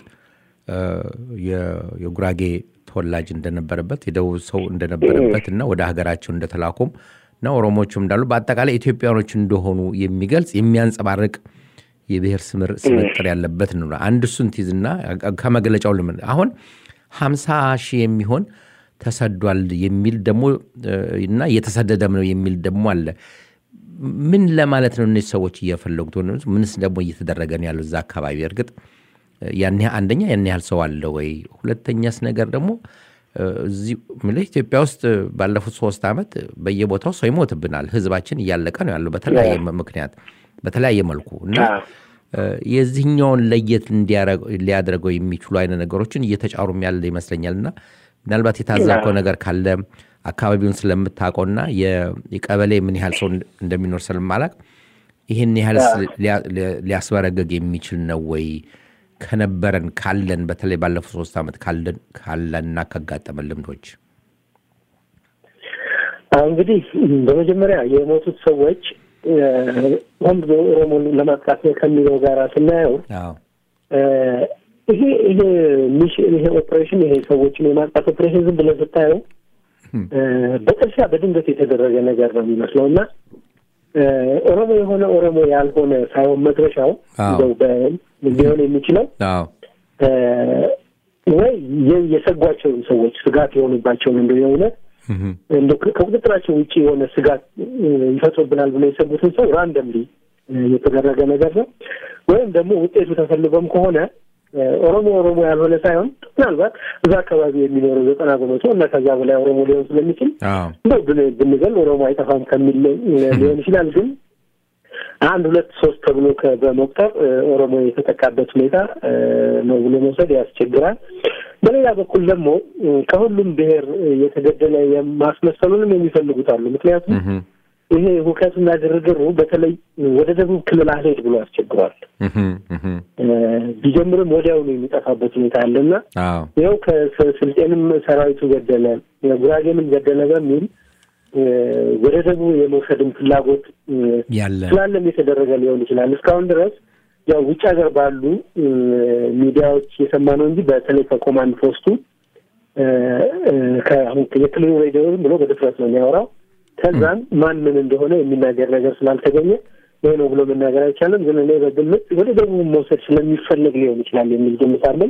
የጉራጌ ተወላጅ እንደነበረበት የደቡብ ሰው እንደነበረበት እና ወደ ሀገራቸው እንደተላኩም እና ኦሮሞዎቹም እንዳሉ በአጠቃላይ ኢትዮጵያኖች እንደሆኑ የሚገልጽ የሚያንጸባርቅ የብሔር ስምጥር ያለበት ነው። አንድ እሱን ትይዝና ከመግለጫው ልምን አሁን ሀምሳ ሺህ የሚሆን ተሰዷል የሚል ደግሞ እና እየተሰደደም ነው የሚል ደግሞ አለ። ምን ለማለት ነው እነዚህ ሰዎች እየፈለጉት? ምንስ ደግሞ እየተደረገ ነው ያለው እዛ አካባቢ? እርግጥ ያን አንደኛ ያን ያህል ሰው አለ ወይ? ሁለተኛስ ነገር ደግሞ እዚህ ምልህ ኢትዮጵያ ውስጥ ባለፉት ሶስት ዓመት በየቦታው ሰው ይሞትብናል። ህዝባችን እያለቀ ነው ያለው በተለያየ ምክንያት በተለያየ መልኩ እና የዚህኛውን ለየት ሊያደርገው የሚችሉ አይነት ነገሮችን እየተጫሩም ያለ ይመስለኛል እና ምናልባት የታዘብከው ነገር ካለ አካባቢውን ስለምታውቀውና የቀበሌ ምን ያህል ሰው እንደሚኖር ስለማላቅ ይህን ያህል ሊያስበረገግ የሚችል ነው ወይ ከነበረን ካለን በተለይ ባለፉት ሶስት ዓመት ካለን ካለንና ካጋጠመን ልምዶች እንግዲህ በመጀመሪያ የሞቱት ሰዎች ሆን ብሎ ኦሮሞን ለማጥቃት ከሚለው ጋር ስናየው ይሄ ይሄ ሚሽን ይሄ ኦፕሬሽን ይሄ ሰዎችን የማጥቃት ኦፕሬሽን ዝም ብለን ስታየው በጥርሲያ በድንገት የተደረገ ነገር ነው የሚመስለው እና ኦሮሞ የሆነ ኦሮሞ ያልሆነ ሳይሆን መድረሻው ሊሆን የሚችለው ወይ የሰጓቸውን ሰዎች ስጋት የሆኑባቸውን እንደ የእውነት እንደ ከቁጥጥራቸው ውጭ የሆነ ስጋት ይፈጥሩብናል ብሎ የሰጉትን ሰው ራንደምሊ የተደረገ ነገር ነው። ወይም ደግሞ ውጤቱ ተፈልጎም ከሆነ ኦሮሞ ኦሮሞ ያልሆነ ሳይሆን ምናልባት እዛ አካባቢ የሚኖረው ዘጠና በመቶ እና ከዛ በላይ ኦሮሞ ሊሆን ስለሚችል እንደው ብንገል ኦሮሞ አይጠፋም ከሚል ሊሆን ይችላል። ግን አንድ ሁለት ሶስት ተብሎ በመቁጠር ኦሮሞ የተጠቃበት ሁኔታ ነው ብሎ መውሰድ ያስቸግራል። በሌላ በኩል ደግሞ ከሁሉም ብሔር የተገደለ የማስመሰሉንም የሚፈልጉት አሉ። ምክንያቱም ይሄ ሁከትና ግርግሩ በተለይ ወደ ደቡብ ክልል አልሄድ ብሎ ያስቸግሯል። ቢጀምርም ወዲያውኑ የሚጠፋበት ሁኔታ አለና ይኸው ከስልጤንም ሰራዊቱ ገደለ፣ ጉራጌንም ገደለ በሚል ወደ ደቡብ የመውሰድም ፍላጎት ስላለም የተደረገ ሊሆን ይችላል። እስካሁን ድረስ ያው ውጭ ሀገር ባሉ ሚዲያዎች የሰማ ነው እንጂ በተለይ ከኮማንድ ፖስቱ የክልሉ ሬዲዮ ብሎ በድፍረት ነው የሚያወራው። ከዛም ማን ምን እንደሆነ የሚናገር ነገር ስላልተገኘ ይሄ ነው ብሎ መናገር አይቻልም። ግን እኔ በግምት ወደ ደቡብ መውሰድ ስለሚፈለግ ሊሆን ይችላል የሚል ግምት አለኝ።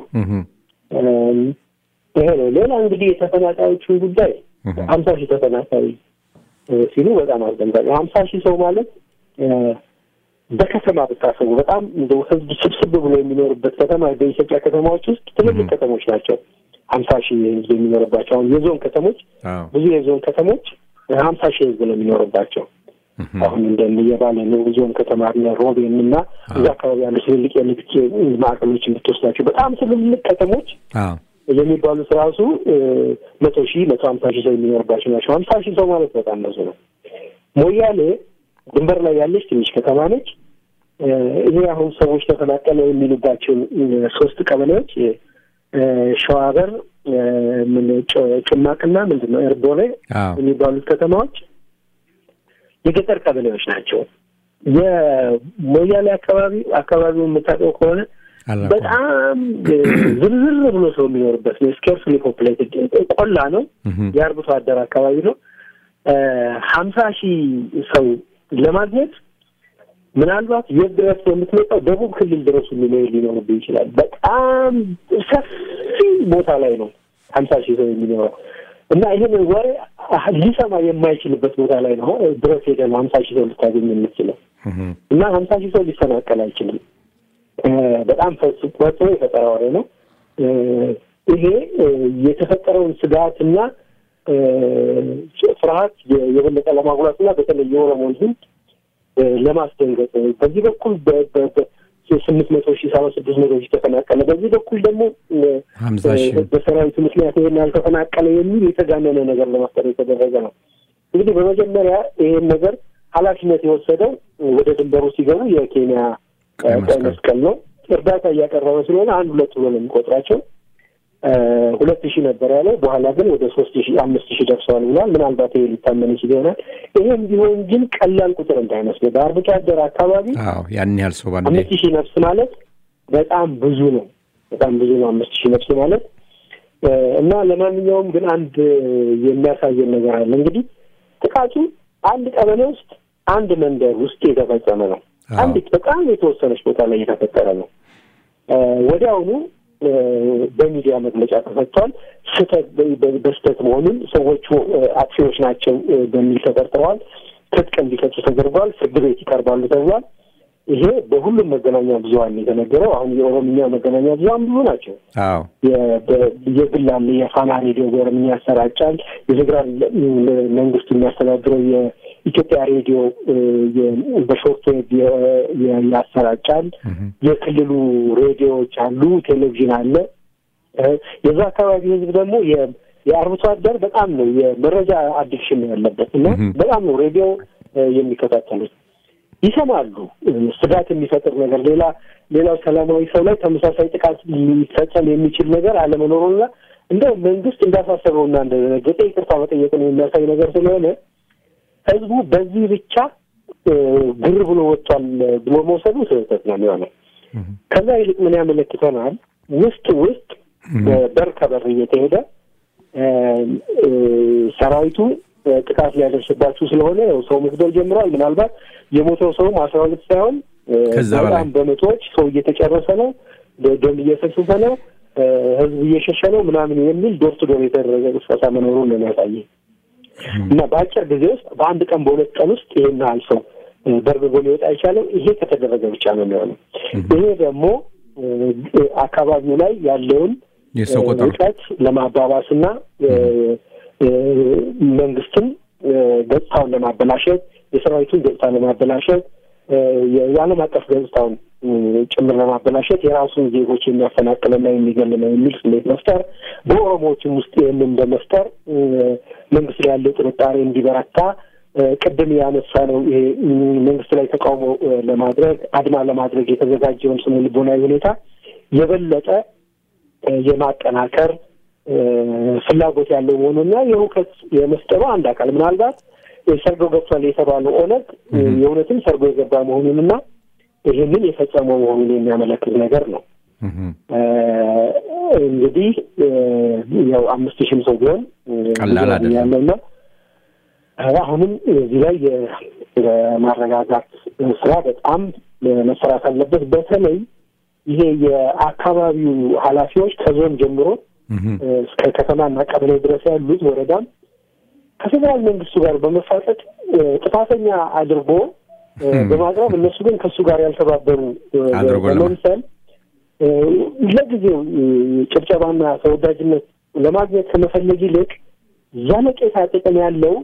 ይሄ ነው። ሌላ እንግዲህ የተፈናቃዮቹን ጉዳይ ሀምሳ ሺህ ተፈናቃይ ሲሉ በጣም አስደንጋጭ ሀምሳ ሺህ ሰው ማለት በከተማ ብታሰቡ በጣም እንደው ህዝብ ስብስብ ብሎ የሚኖርበት ከተማ በኢትዮጵያ ከተማዎች ውስጥ ትልልቅ ከተሞች ናቸው። ሀምሳ ሺህ ህዝብ የሚኖርባቸው አሁን የዞን ከተሞች ብዙ የዞን ከተሞች ሀምሳ ሺህ ህዝብ ነው የሚኖርባቸው። አሁን እንደ የባለ ነው ዞን ከተማ ሮቤን እና እዛ አካባቢ ያሉ ትልልቅ የንግድ ማዕከሎች የምትወስዳቸው በጣም ትልልቅ ከተሞች የሚባሉት ራሱ መቶ ሺህ መቶ ሀምሳ ሺህ ሰው የሚኖርባቸው ናቸው። ሀምሳ ሺህ ሰው ማለት በጣም ብዙ ነው። ሞያሌ ድንበር ላይ ያለች ትንሽ ከተማ ነች። ይሄ አሁን ሰዎች ተፈናቀለ የሚሉባቸው ሶስት ቀበሌዎች ሸዋበር፣ ጭማቅና ምንድን ነው ኤርቦሌ የሚባሉት ከተማዎች የገጠር ቀበሌዎች ናቸው። የሞያሌ አካባቢ አካባቢውን የምታውቀው ከሆነ በጣም ዝርዝር ብሎ ሰው የሚኖርበት ነው። ስኬርስሊ ፖፕሌትድ ቆላ ነው። የአርብቶ አደር አካባቢ ነው። ሀምሳ ሺህ ሰው ለማግኘት ምናልባት የት ድረስ ነው የምትመጣው? ደቡብ ክልል ድረስ የሚኖር ሊኖርብህ ይችላል። በጣም ሰፊ ቦታ ላይ ነው ሀምሳ ሺህ ሰው የሚኖረው እና ይህን ወሬ ሊሰማ የማይችልበት ቦታ ላይ ነው ድረስ ሄደ ነው ሀምሳ ሺህ ሰው ልታገኝ የምትችለው እና ሀምሳ ሺህ ሰው ሊፈናቀል አይችልም። በጣም ፈጽሞ የፈጠራ ወሬ ነው። ይሄ የተፈጠረውን ስጋት እና ፍርሃት የበለጠ ለማጉላት እና በተለይ የኦሮሞ ሕዝብ ለማስደንገጥ በዚህ በኩል ስምንት መቶ ሺህ ሰባ ስድስት መቶ ሺህ ተፈናቀለ፣ በዚህ በኩል ደግሞ በሰራዊቱ ምክንያት ይሄን ያልተፈናቀለ የሚል የተጋነነ ነገር ለማፍጠር የተደረገ ነው። እንግዲህ በመጀመሪያ ይሄን ነገር ኃላፊነት የወሰደው ወደ ድንበሩ ሲገቡ የኬንያ ቀይ መስቀል ነው። እርዳታ እያቀረበ ስለሆነ አንድ ሁለት ብሎ ነው የሚቆጥራቸው። ሁለት ሺህ ነበር ያለው። በኋላ ግን ወደ ሶስት ሺህ አምስት ሺህ ደርሰዋል ብሏል። ምናልባት ይሄ ሊታመን ይችል ይሆናል። ይሄም ቢሆን ግን ቀላል ቁጥር እንዳይመስል በአርብቶ አደር አካባቢ ያን ያህል ሰው ባንዴ አምስት ሺህ ነፍስ ማለት በጣም ብዙ ነው። በጣም ብዙ ነው አምስት ሺህ ነፍስ ማለት እና ለማንኛውም ግን አንድ የሚያሳየን ነገር አለ። እንግዲህ ጥቃቱ አንድ ቀበሌ ውስጥ አንድ መንደር ውስጥ የተፈጸመ ነው። አንዲት በጣም የተወሰነች ቦታ ላይ የተፈጠረ ነው። ወዲያውኑ በሚዲያ መግለጫ ተሰጥቷል። ስህተት በስህተት መሆኑን ሰዎቹ አጥፊዎች ናቸው በሚል ተጠርጥረዋል። ትጥቅ እንዲፈቱ ተደርጓል። ፍርድ ቤት ይቀርባሉ ተብሏል። ይሄ በሁሉም መገናኛ ብዙኃን የተነገረው። አሁን የኦሮምኛ መገናኛ ብዙኃን ብዙ ናቸው። የግል አለ፣ የፋና ሬዲዮ በኦሮምኛ ያሰራጫል። የፌዴራል መንግስቱ የሚያስተዳድረው የኢትዮጵያ ሬዲዮ በሾርት ዌብ ያሰራጫል። የክልሉ ሬዲዮዎች አሉ፣ ቴሌቪዥን አለ። የዛ አካባቢ ህዝብ ደግሞ የአርብቶ አደር በጣም ነው የመረጃ አዲክሽን ነው ያለበት እና በጣም ነው ሬዲዮ የሚከታተሉት ይሰማሉ። ስጋት የሚፈጥር ነገር ሌላ ሌላው ሰላማዊ ሰው ላይ ተመሳሳይ ጥቃት ሊፈጸም የሚችል ነገር አለመኖሩና እንደው መንግስት እንዳሳሰበውና እንደደነገጠ ይቅርታ መጠየቅን የሚያሳይ ነገር ስለሆነ ህዝቡ በዚህ ብቻ ግር ብሎ ወጥቷል ብሎ መውሰዱ ስህተት ነው የሚሆነው። ከዛ ይልቅ ምን ያመለክተናል? ውስጥ ውስጥ በር ከበር እየተሄደ ሰራዊቱ ጥቃት ሊያደርስባችሁ ስለሆነ ሰው መግደል ጀምረዋል። ምናልባት የሞተው ሰውም አስራ ሁለት ሳይሆን በጣም በመቶዎች ሰው እየተጨረሰ ነው፣ ደም እየፈሰሰ ነው፣ ህዝብ እየሸሸ ነው ምናምን የሚል ዶር ቱ ዶር የተደረገ ቅስቀሳ መኖሩን ነው የሚያሳየ እና በአጭር ጊዜ ውስጥ በአንድ ቀን በሁለት ቀን ውስጥ ይሄን ያህል ሰው በርግጎ ሊወጣ አይቻልም። ይሄ ከተደረገ ብቻ ነው የሚሆነው። ይሄ ደግሞ አካባቢው ላይ ያለውን ውጥረት ለማባባስ እና መንግስትን ገጽታውን ለማበላሸት የሰራዊቱን ገጽታ ለማበላሸት የዓለም አቀፍ ገጽታውን ጭምር ለማበላሸት የራሱን ዜጎች የሚያፈናቅልና የሚገል ነው የሚል ስሜት መፍጠር፣ በኦሮሞዎችም ውስጥ ይህንን በመፍጠር መንግስት ላይ ያለው ጥርጣሬ እንዲበረታ ቅድም ያነሳ ነው ይሄ መንግስት ላይ ተቃውሞ ለማድረግ አድማ ለማድረግ የተዘጋጀውን ስነ ልቦናዊ ሁኔታ የበለጠ የማጠናከር ፍላጎት ያለው መሆኑና የሁከት የመፍጠሩ አንድ አካል ምናልባት ሰርጎ ገብቷል የተባለው ኦነግ የእውነትም ሰርጎ የገባ መሆኑንና ይህንን የፈጸመው መሆኑን የሚያመለክት ነገር ነው። እንግዲህ ያው አምስት ሺህም ሰው ቢሆን ቀላል አይደለም ያለውና አሁንም እዚህ ላይ የማረጋጋት ስራ በጣም መሰራት አለበት። በተለይ ይሄ የአካባቢው ኃላፊዎች ከዞን ጀምሮ እስከ ከተማና ቀበሌ ድረስ ያሉት ወረዳም ከፌዴራል መንግስቱ ጋር በመፋጠጥ ጥፋተኛ አድርጎ በማቅረብ እነሱ ግን ከእሱ ጋር ያልተባበሩ በመምሰል ለጊዜው ጭብጨባና ተወዳጅነት ለማግኘት ከመፈለግ ይልቅ ዘለቄታ ጥቅም ያለው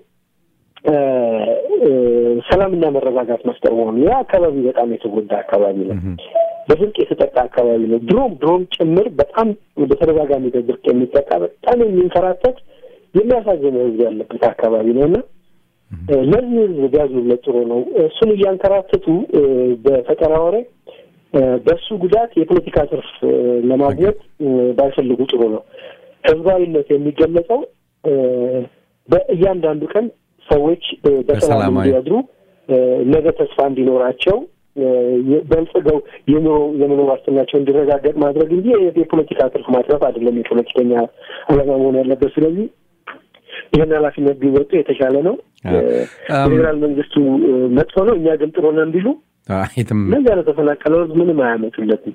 ሰላምና መረጋጋት መፍጠር መሆኑ ያ አካባቢ በጣም የተጎዳ አካባቢ ነው። በድርቅ የተጠቃ አካባቢ ነው። ድሮም ድሮም ጭምር በጣም በተደጋጋሚ በድርቅ የሚጠቃ በጣም የሚንከራተት የሚያሳዝን ህዝብ ያለበት አካባቢ ነው እና ለዚህ ህዝብ ቢያዝኑለት ጥሩ ነው። እሱን እያንከራተቱ በፈጠራ ወሬ በእሱ ጉዳት የፖለቲካ ትርፍ ለማግኘት ባይፈልጉ ጥሩ ነው። ህዝባዊነት የሚገለጸው በእያንዳንዱ ቀን ሰዎች በሰላም እንዲያድሩ ነገ ተስፋ እንዲኖራቸው በልጽገው የኑሮ የመኖር ዋስትናቸው እንዲረጋገጥ ማድረግ እንጂ የፖለቲካ ትርፍ ማትረፍ አይደለም የፖለቲከኛ ዓላማ መሆን ያለበት። ስለዚህ ይህን ኃላፊነት ቢወጡ የተሻለ ነው። ፌዴራል መንግስቱ መጥፎ ነው፣ እኛ ግን ጥሩ ነን ቢሉ እነዚያ ለተፈናቀለው ህዝብ ምንም አያመጡለትም።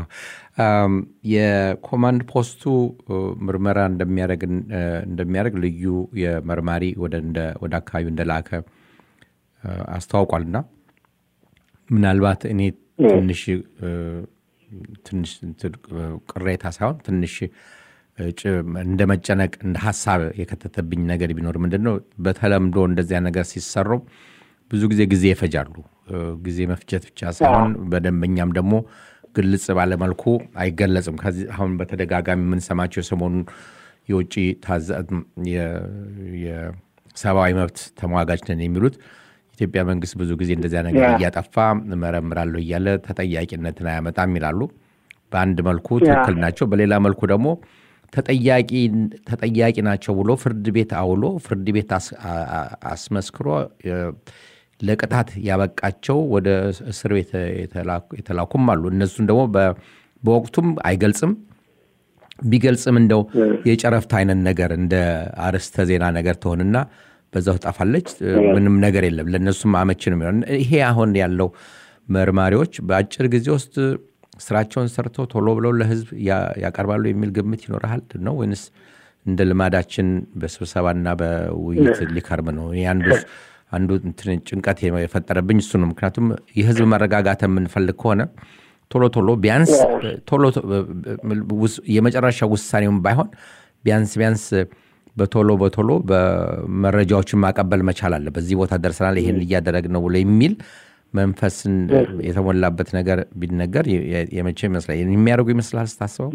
የኮማንድ ፖስቱ ምርመራ እንደሚያደርግ ልዩ የመርማሪ ወደ አካባቢው እንደላከ አስተዋውቋልና ምናልባት እኔ ትንሽ ትንሽ ቅሬታ ሳይሆን ትንሽ እንደ መጨነቅ እንደ ሀሳብ የከተተብኝ ነገር ቢኖር ምንድን ነው፣ በተለምዶ እንደዚያ ነገር ሲሰሩ ብዙ ጊዜ ጊዜ ይፈጃሉ። ጊዜ መፍጀት ብቻ ሳይሆን በደንበኛም ደግሞ ግልጽ ባለመልኩ አይገለጽም። ከዚህ አሁን በተደጋጋሚ የምንሰማቸው የሰሞኑን የውጭ የሰብአዊ መብት ተሟጋች ነን የሚሉት ኢትዮጵያ መንግስት ብዙ ጊዜ እንደዚያ ነገር እያጠፋ እመረምራለሁ እያለ ተጠያቂነትን አያመጣም ይላሉ። በአንድ መልኩ ትክክል ናቸው። በሌላ መልኩ ደግሞ ተጠያቂ ናቸው ብሎ ፍርድ ቤት አውሎ ፍርድ ቤት አስመስክሮ ለቅጣት ያበቃቸው ወደ እስር ቤት የተላኩም አሉ። እነሱን ደግሞ በወቅቱም አይገልጽም። ቢገልጽም እንደው የጨረፍታ አይነት ነገር እንደ አርዕስተ ዜና ነገር ትሆንና በዛው ትጠፋለች። ምንም ነገር የለም። ለእነሱም አመቺ ነው የሚሆን። ይሄ አሁን ያለው መርማሪዎች በአጭር ጊዜ ውስጥ ስራቸውን ሰርተው ቶሎ ብለው ለህዝብ ያቀርባሉ የሚል ግምት ይኖርሃል ነው ወይንስ እንደ ልማዳችን በስብሰባና በውይይት ሊከርም ነው? አንዱ አንዱ ጭንቀት የፈጠረብኝ እሱ ነው። ምክንያቱም የህዝብ መረጋጋት የምንፈልግ ከሆነ ቶሎ ቶሎ ቢያንስ ቶሎ የመጨረሻ ውሳኔውን ባይሆን ቢያንስ ቢያንስ በቶሎ በቶሎ በመረጃዎችን ማቀበል መቻል አለ። በዚህ ቦታ ደርሰናል፣ ይህን እያደረግ ነው ብሎ የሚል መንፈስን የተሞላበት ነገር ቢነገር የመቼ ይመስላል የሚያደርጉ ይመስላል ስታስበው?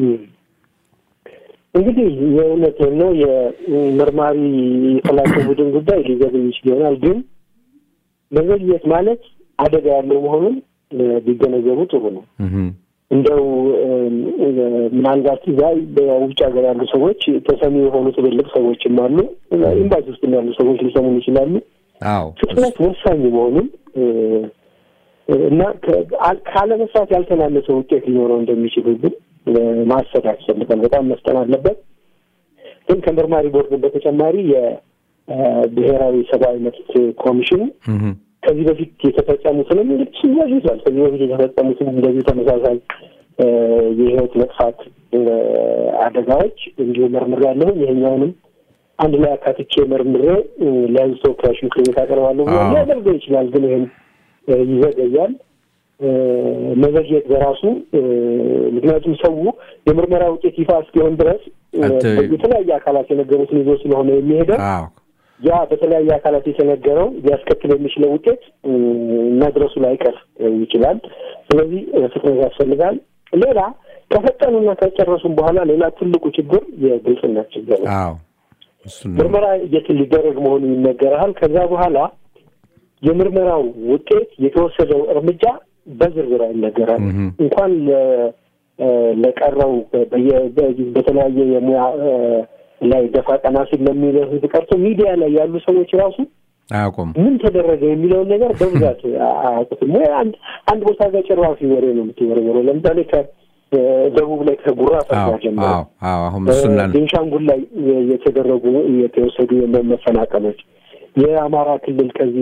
እንግዲህ የእውነት ነው የመርማሪ የፈላቸው ቡድን ጉዳይ ሊዘግይ ይችል ይሆናል። ግን መዘግየት ማለት አደጋ ያለው መሆኑን ቢገነዘቡ ጥሩ ነው። እንደው ምናልባት እዛ በውጭ ሀገር ያሉ ሰዎች ተሰሚ የሆኑ ትልልቅ ሰዎችም አሉ። ኤምባሲ ውስጥ ያሉ ሰዎች ሊሰሙን ይችላሉ። ፍጥነት ወሳኝ መሆኑን እና ካለመስራት ያልተናነሰ ውጤት ሊኖረው እንደሚችል ግን ማሰብ ያስፈልጋል። በጣም መስጠን አለበት። ግን ከመርማሪ ቦርድ በተጨማሪ የብሔራዊ ሰብአዊ መብት ኮሚሽን ከዚህ በፊት የተፈጸሙትንም እንግዲህ ይዟል። ከዚህ በፊት የተፈጸሙትም እንደዚህ ተመሳሳይ የህይወት መጥፋት አደጋዎች እንዲሁ መርምሬ ያለሁ ይሄኛውንም አንድ ላይ አካትቼ መርምሬ ለህዝብ ተወካዮች ምክር ቤት አቀርባለሁ ብሎ ሊያደርገው ይችላል። ግን ይህም ይዘገያል። መዘግየት በራሱ ምክንያቱም ሰው የምርመራ ውጤት ይፋ እስኪሆን ድረስ የተለያየ አካላት የነገሩትን ይዞ ስለሆነ የሚሄደው ያ በተለያየ አካላት የተነገረው ሊያስከትል የሚችለው ውጤት መድረሱ ላይቀር ይችላል። ስለዚህ ፍጥነት ያስፈልጋል። ሌላ ከፈጠኑና ከጨረሱም በኋላ ሌላ ትልቁ ችግር የግልጽነት ችግር ነው። አዎ እሱን ነው። ምርመራ የት ሊደረግ መሆኑ ይነገርሃል። ከዛ በኋላ የምርመራው ውጤት የተወሰደው እርምጃ በዝርዝር አይነገራል። እህም። እንኳን ለ- ለቀረው በየ- በተለያየ የሙያ እ፣ ላይ ደፋ ቀና ሲል ለሚለው ህዝብ ቀርቶ ሚዲያ ላይ ያሉ ሰዎች ራሱ አያውቁም። ምን ተደረገ የሚለውን ነገር በብዛት አያውቁትም። ወይ አንድ አንድ ቦታ ጋር ጭራፊ ወሬ ነው የምትወረወረው። ለምሳሌ ከደቡብ ላይ ከጉራ ፈርዳ አዎ ጀምሮ አዎ አዎ አሁን እሱና ቤንሻንጉል ላይ የተደረጉ የተወሰዱ መፈናቀሎች፣ የአማራ ክልል ከዚህ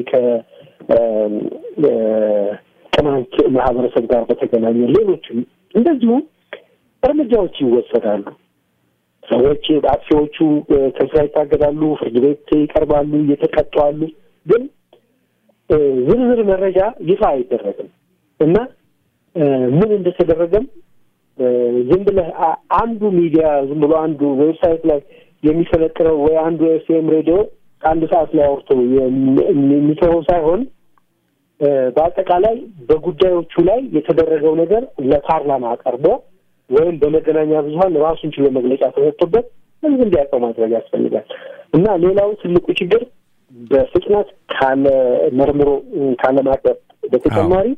ከቅማንት ማህበረሰብ ጋር በተገናኘ ሌሎችም እንደዚሁ እርምጃዎች ይወሰዳሉ። ሰዎች አጥፊዎቹ ከስራ ይታገዳሉ፣ ፍርድ ቤት ይቀርባሉ፣ እየተቀጡ አሉ። ግን እ፣ ዝርዝር መረጃ ይፋ አይደረግም እና እ፣ ምን እንደተደረገም እ፣ ዝም ብለህ አ- አንዱ ሚዲያ ዝም ብሎ አንዱ ዌብሳይት ላይ የሚሰለጥነው ወይ አንዱ ኤፍኤም ሬዲዮ አንድ ሰዓት ላይ አውርቶ የሚ- የሚተወው ሳይሆን እ፣ በአጠቃላይ በጉዳዮቹ ላይ የተደረገው ነገር ለፓርላማ ቀርቦ ወይም በመገናኛ ብዙኃን ራሱን ችሎ መግለጫ ተሰጥቶበት ህዝብ እንዲያውቀው ማድረግ ያስፈልጋል እና ሌላው ትልቁ ችግር በፍጥነት ካለ መርምሮ እ፣ ካለ ማቅረብ በተጨማሪ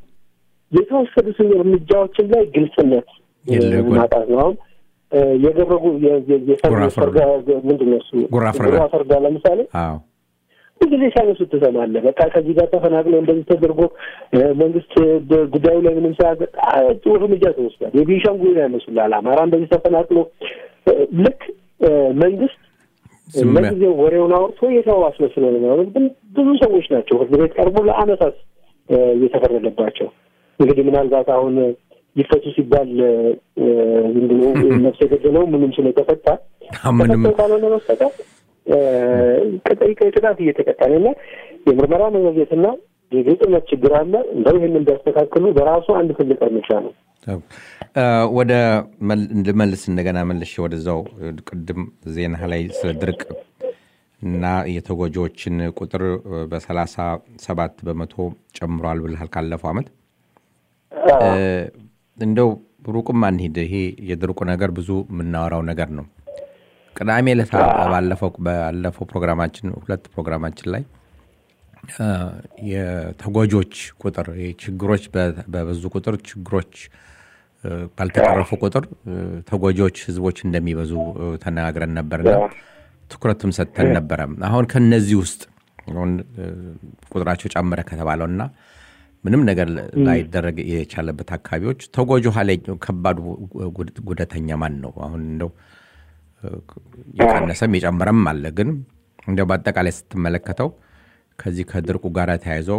የተወሰዱትን እርምጃዎችን ላይ ግልጽነት እ፣ የለ- ማጣት ነው። አሁን እ፣ የደረጉ የ- የ- የፈር- ጉራ ፈርዳ። ፈርዳ ምንድን ነው እሱ ጉራ ፈርዳ። ጉራ ፈርዳ ለምሳሌ አዎ ብዙ ጊዜ ሲያነሱ ትሰማለህ። በቃ ከዚህ ጋር ተፈናቅሎ እንደዚህ ተደርጎ እ፣ መንግስት በጉዳዩ ላይ ምንም ሳያገ ጥሩ እርምጃ ተወስዷል። የቤንሻንጉል ያነሱላል። አማራ እንደዚህ ተፈናቅሎ እ፣ ልክ እ፣ መንግስት ዝም ብለህ- ለጊዜው ወሬውን አውርቶ የተው አስመስሎ ነው የሚያወሩት። ግን ብዙ ሰዎች ናቸው ፍርድ ቤት ቀርቦ ለአመታት እ፣ እየተፈረደባቸው እንግዲህ ምናልባት አሁን ይፈቱ ሲባል እ፣ ዝም ብሎ ነፍስ የገደለው ምንም ስለተፈታ ምንም ተፈቶ ካልሆነ በስተቀር እ፣ ቅጥ- ቅጣት እየተቀጣ ነው እና የምርመራ መዘግየትና የግልጽነት ችግር አለ። እንደው ይህንን ቢያስተካክሉ በራሱ አንድ ትልቅ እርምጃ ነው። እ፣ ወደ መል- እንድመልስ እንደገና መልሼ ወደዛው እ፣ ቅድም ዜና ላይ ስለ ድርቅ እና የተጎጂዎችን ቁጥር እ፣ በሰላሳ ሰባት በመቶ ጨምሯል ብልሃል ካለፈው ዓመት እ፣ እንደው ሩቅም አንሂድ። ይሄ የድርቁ ነገር ብዙ የምናወራው ነገር ነው። ቅዳሜ ዕለት ባለፈው ባለፈው ፕሮግራማችን ሁለት ፕሮግራማችን ላይ እ፣ የተጎጂዎች ቁጥር ይሄ ችግሮች በ- በበዙ ቁጥር ችግሮች እ፣ ባልተቀረፉ ቁጥር እ፣ ተጎጂዎች ህዝቦች እንደሚበዙ እ፣ ተነጋግረን ነበርና ትኩረትም ሰጥተን ነበረ። አሁን ከነዚህ ውስጥ አሁን እ፣ ቁጥራቸው ጨመረ ከተባለውና ምንም ነገር ላይደረግ የቻለበት አካባቢዎች ተጎጂ ኋላ ከባዱ ጉድ- ጉዳተኛ ማን ነው? አሁን እንደው እ፣ የቀነሰም የጨመረም አለ። ግን እንደው በአጠቃላይ ስትመለከተው ከዚህ ከድርቁ ጋር ተያይዞ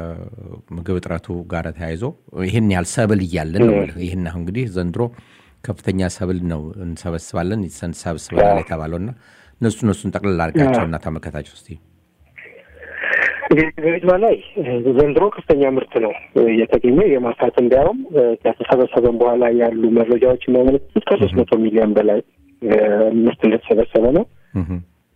ከምግብ እጥረቱ ጋር ተያይዞ ይህን ያህል ሰብል እያለን ነው የምልህ። ይህን አሁን እንግዲህ ዘንድሮ ከፍተኛ ሰብል ነው እንሰበስባለን እንሰበስበናል የተባለውና እነሱ እነሱን ጠቅልል አድርጋቸውና ተመልከታቸው እስኪ። እንግዲህ በቤትማ ላይ ዘንድሮ ከፍተኛ ምርት ነው እየተገኘ የማሳት እንዲያውም ከተሰበሰበም በኋላ ያሉ መረጃዎች የሚያመለክቱት ከሶስት መቶ ሚሊዮን በላይ እ፣ ምርት እንደተሰበሰበ ነው። እህም፣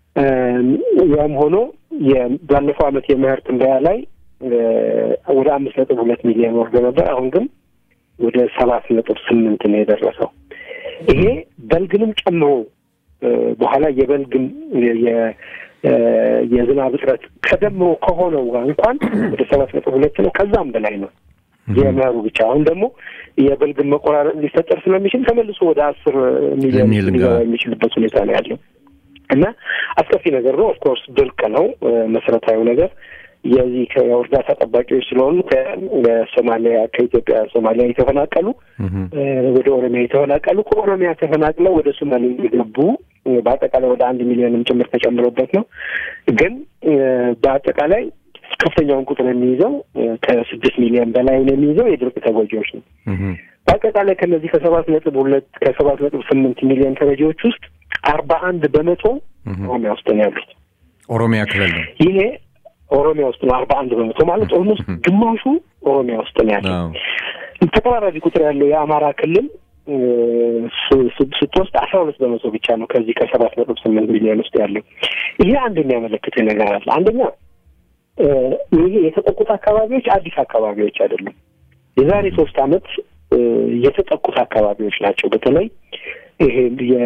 ያም ሆኖ የ- ባለፈው ዓመት የመኸር ትንበያ ላይ እ፣ ወደ አምስት ነጥብ ሁለት ሚሊዮን ወርዶ ነበር። አሁን ግን ወደ ሰባት ነጥብ ስምንት ነው የደረሰው። ይሄ በልግንም ጨምሮ እ፣ በኋላ የበልግም የ- የ- እ፣ የዝናብ እጥረት ከደምሮ ከሆነው ጋር እንኳን ወደ ሰባት ነጥብ ሁለት ነው፣ ከዛም በላይ ነው የመኸሩ ብቻ። አሁን ደግሞ የበልግን መቆራረጥ ሊፈጠር ስለሚችል ተመልሶ ወደ አስር ሚሊዮን ልንሄድ ሊገባ እንገባ- የሚችልበት ሁኔታ ነው ያለው እና አስከፊ ነገር ነው። ኦፍኮርስ ድርቅ ነው እ፣ መሰረታዊ ነገር የዚህ ከእርዳታ ጠባቂዎች ስለሆኑ ከሶማሊያ ከኢትዮጵያ ሶማሊያ የተፈናቀሉ እህም፣ እ፣ ወደ ኦሮሚያ የተፈናቀሉ ከኦሮሚያ ተፈናቅለው ወደ ሶማሌ የገቡ እ፣ በአጠቃላይ ወደ አንድ ሚሊዮንም ጭምር ተጨምሮበት ነው። ግን እ፣ በአጠቃላይ ከፍተኛውን ቁጥር የሚይዘው እ፣ ከስድስት ሚሊዮን በላይ ነው የሚይዘው የድርቅ ተጎጂዎች ነው። እህም፣ በአጠቃላይ ከነዚህ ከሰባት ነጥብ ሁለት ከሰባት ነጥብ ስምንት ሚሊዮን ተረጂዎች ውስጥ አርባ አንድ በመቶ ኦሮሚያ ውስጥ ነው ያሉት። ኦሮሚያ ክልል ነው። ይሄ ኦሮሚያ ውስጥ ነው። አርባ አንድ በመቶ ማለት ኦልሞስት ግማሹ ኦሮሚያ ውስጥ ነው ያለው። አዎ። ተቀራራቢ ቁጥር ያለው የአማራ ክልል እ፣ ስ- ስ- ስትወስድ አስራ አስራ ሁለት በመቶ ብቻ ነው ከዚህ ከሰባት ነጥብ ስምንት ሚሊዮን ውስጥ ያለው። ይሄ አንድ የሚያመለክት ነገር አለ። አንደኛ ይሄ የተጠቁት አካባቢዎች አዲስ አካባቢዎች አይደሉም። የዛሬ ሶስት ዓመት የተጠቁት አካባቢዎች ናቸው። በተለይ ይሄ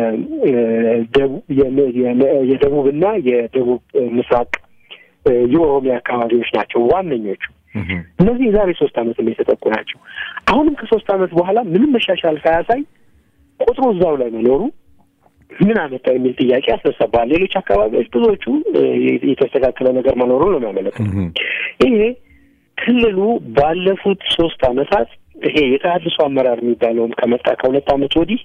የደቡብና የደቡብ ምስራቅ የኦሮሚያ አካባቢዎች ናቸው ዋነኞቹ። እነዚህ የዛሬ ሶስት ዓመት የተጠቁ ናቸው። አሁንም ከሶስት ዓመት በኋላ ምንም መሻሻል ሳያሳይ ቁጥሩ እዛው ላይ መኖሩ ምን አመጣ የሚል ጥያቄ ያስነሳባል። ሌሎች አካባቢዎች ብዙዎቹ የተስተካከለ ነገር መኖሩን ነው የሚያመለክቱ። ይሄ ክልሉ ባለፉት ሶስት ዓመታት ይሄ የተሃድሶ አመራር የሚባለውም ከመጣ ከሁለት ዓመት ወዲህ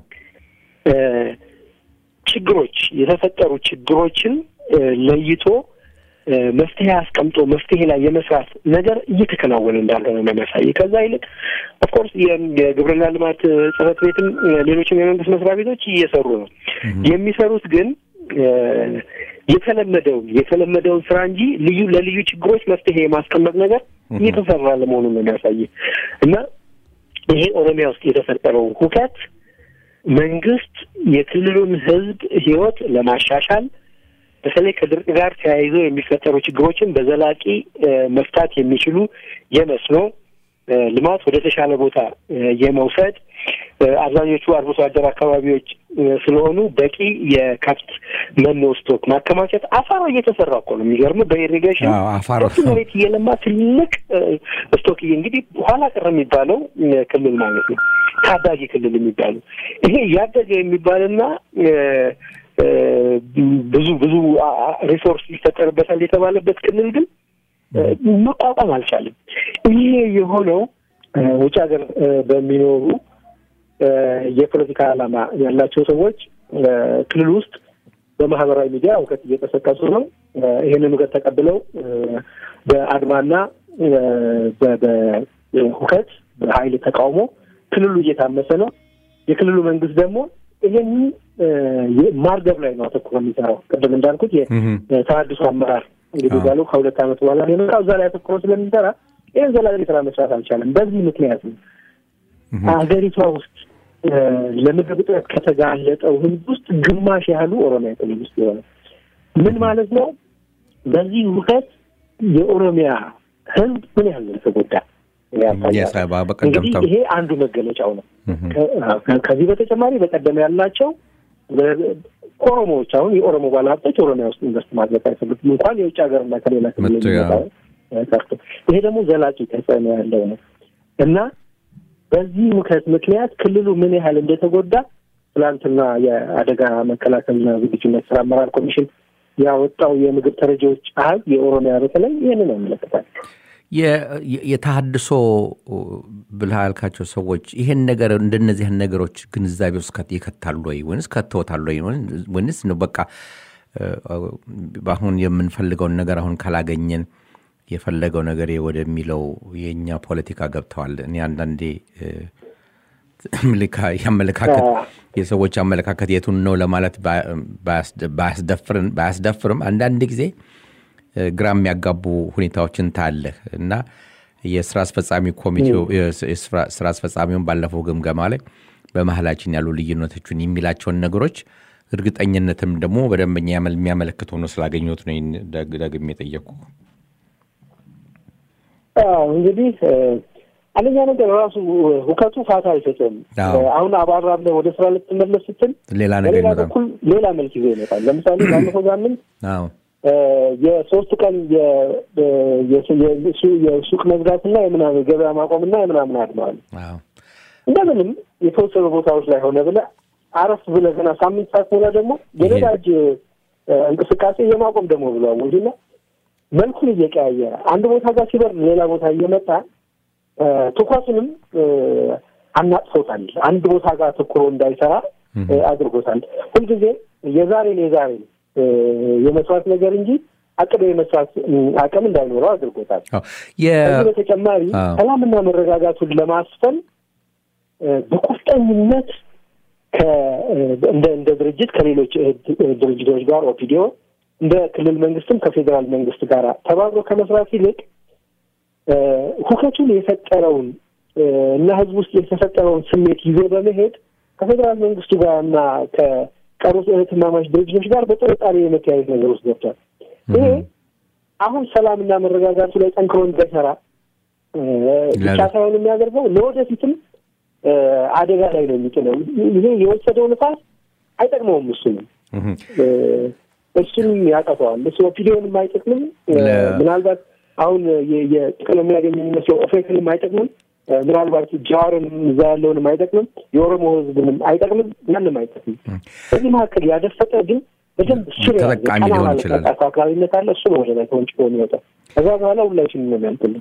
ችግሮች የተፈጠሩ ችግሮችን ለይቶ መፍትሄ አስቀምጦ መፍትሄ ላይ የመስራት ነገር እየተከናወነ እንዳልሆነ ነው የሚያሳይ። ከዛ ይልቅ ኦፍኮርስ የግብርና ልማት ጽሕፈት ቤትም ሌሎችም የመንግስት መስሪያ ቤቶች እየሰሩ ነው። የሚሰሩት ግን የተለመደውን የተለመደውን ስራ እንጂ ልዩ ለልዩ ችግሮች መፍትሄ የማስቀመጥ ነገር እየተሰራ ለመሆኑን ነው የሚያሳይ እና ይሄ ኦሮሚያ ውስጥ የተፈጠረው ሁከት መንግስት የክልሉን ሕዝብ ህይወት ለማሻሻል በተለይ ከድርቅ ጋር ተያይዞ የሚፈጠሩ ችግሮችን በዘላቂ መፍታት የሚችሉ የመስኖ ልማት ወደ ተሻለ ቦታ የመውሰድ አብዛኞቹ አርብቶ አደር አካባቢዎች ስለሆኑ በቂ የከብት መኖ ስቶክ ማከማቸት አፋሮ እየተሰራ እኮ ነው። የሚገርም በኢሪጌሽን ሰፊ መሬት እየለማ ትልቅ ስቶክ እንግዲህ ኋላ ቀር የሚባለው ክልል ማለት ነው። ታዳጊ ክልል የሚባለው ይሄ እያደገ የሚባልና ብዙ ብዙ ሪሶርስ ይፈጠርበታል የተባለበት ክልል ግን መቋቋም አልቻለም። ይሄ የሆነው ውጭ ሀገር በሚኖሩ የፖለቲካ ዓላማ ያላቸው ሰዎች ክልል ውስጥ በማህበራዊ ሚዲያ እውቀት እየቀሰቀሱ ነው። ይህንን እውቀት ተቀብለው በአድማና በሁከት በኃይል ተቃውሞ ክልሉ እየታመሰ ነው። የክልሉ መንግስት ደግሞ ይህን ማርገብ ላይ ነው አተኩሮ የሚሰራው። ቅድም እንዳልኩት የተሃድሶ አመራር እንግዲህ ባሉ ከሁለት ዓመት በኋላ የመጣው እዛ ላይ አተኩሮ ስለሚሰራ ይህን ዘላቂ ስራ መስራት አልቻለም። በዚህ ምክንያት ነው ሀገሪቷ ውስጥ ለምግብ እጥረት ከተጋለጠው ህዝብ ውስጥ ግማሽ ያህሉ ኦሮሚያ ክልል ውስጥ የሆነ ምን ማለት ነው? በዚህ ውከት የኦሮሚያ ህዝብ ምን ያህል ተጎዳ እንግዲህ ይሄ አንዱ መገለጫው ነው። ከዚህ በተጨማሪ በቀደም ያላቸው ኦሮሞዎች አሁን የኦሮሞ ባለሀብቶች ኦሮሚያ ውስጥ ኢንቨስት ማድረግ አይፈልጉም እንኳን የውጭ ሀገርና ከሌላ ክልል ቀርቶ ይሄ ደግሞ ዘላቂ ተጽዕኖ ያለው ነው እና በዚህ ምክንያት ምክንያት ክልሉ ምን ያህል እንደተጎዳ ትላንትና የአደጋ መከላከልና ዝግጁነት ስራ አመራር ኮሚሽን ያወጣው የምግብ ተረጂዎች አህል የኦሮሚያ በተለይ ይህንን ያመለክታል። የተሃድሶ ብልህ ያልካቸው ሰዎች ይሄን ነገር እንደነዚህን ነገሮች ግንዛቤ ውስጥ ይከታሉ ወይ ወይንስ ከተውታሉ ወይ ወይንስ ነው በቃ አሁን የምንፈልገውን ነገር አሁን ካላገኘን የፈለገው ነገር ወደሚለው የእኛ ፖለቲካ ገብተዋል። እኔ አንዳንዴ አመለካከት የሰዎች አመለካከት የቱን ነው ለማለት ባያስደፍርም አንዳንድ ጊዜ ግራ የሚያጋቡ ሁኔታዎችን ታያለህ እና የስራ አስፈጻሚ ኮሚቴው ስራ አስፈጻሚውን ባለፈው ግምገማ ላይ በመሀላችን ያሉ ልዩነቶችን የሚላቸውን ነገሮች እርግጠኝነትም ደግሞ በደንበኛ የሚያመለክት ሆኖ ስላገኘሁት ነው ደግሜ የጠየቅኩ። እንግዲህ አንደኛ ነገር ራሱ ሁከቱ ፋታ አይሰጥም። አሁን አባራለህ ወደ ስራ ልትመለስ ስትል ሌላ ነገር በኩል ሌላ መልክ ይዞ ይመጣል። ለምሳሌ ባለፈው ሳምንት የሶስት ቀን የሱቅ መዝጋትና የምናምን ገበያ ማቆምና የምናምን አድመዋል። እንደምንም የተወሰኑ ቦታዎች ላይ ሆነ ብለህ አረፍ ብለህ ገና ሳምንት ሳትሞላ ደግሞ የነዳጅ እንቅስቃሴ የማቆም ደግሞ ብሎ አወጁና መልኩን እየቀያየረ አንድ ቦታ ጋር ሲበር ሌላ ቦታ እየመጣ ትኩረቱንም አናጥፎታል። አንድ ቦታ ጋር ትኩሮ እንዳይሰራ አድርጎታል። ሁልጊዜ የዛሬን የዛሬን የመስራት ነገር እንጂ አቅዶ የመስራት አቅም እንዳይኖረው አድርጎታል። ከዚህ በተጨማሪ ሰላምና መረጋጋቱን ለማስፈን በቁርጠኝነት እንደ እንደ ድርጅት ከሌሎች ድርጅቶች ጋር ኦፒዲዮ እንደ ክልል መንግስትም ከፌዴራል መንግስት ጋር ተባብሮ ከመስራት ይልቅ ሁከቱን የፈጠረውን እና ህዝብ ውስጥ የተፈጠረውን ስሜት ይዞ በመሄድ ከፌዴራል መንግስቱ ጋር እና ከቀሩት እህትማማች ድርጅቶች ጋር በጥርጣሬ የመተያየት ነገር ውስጥ ገብቷል። ይሄ አሁን ሰላምና መረጋጋቱ ላይ ጠንክሮ እንዳይሰራ ብቻ ሳይሆን የሚያደርገው ለወደፊትም አደጋ ላይ ነው የሚጥለው። ይሄ የወሰደው ንፋስ አይጠቅመውም። እሱንም እሱንም ያጠፈዋል። እሱ ኦፒዲዮንም አይጠቅምም። ምናልባት አሁን የጥቅም የሚያገኝ የሚመስለው ኦፌክንም አይጠቅምም። ምናልባት ጃዋርንም እዛ ያለውንም አይጠቅምም። የኦሮሞ ህዝብንም አይጠቅምም። ማንም አይጠቅምም። በዚህ መካከል ያደፈጠ ግን በደንብ ስር ተጠቃሚ ሊሆን ይችላል። አክራሪነት አለ። እሱ ነው ወደ ላይ ተወንጭፎ የሚወጣው። ከዛ በኋላ ሁላችንም ነው የሚያልቅልን።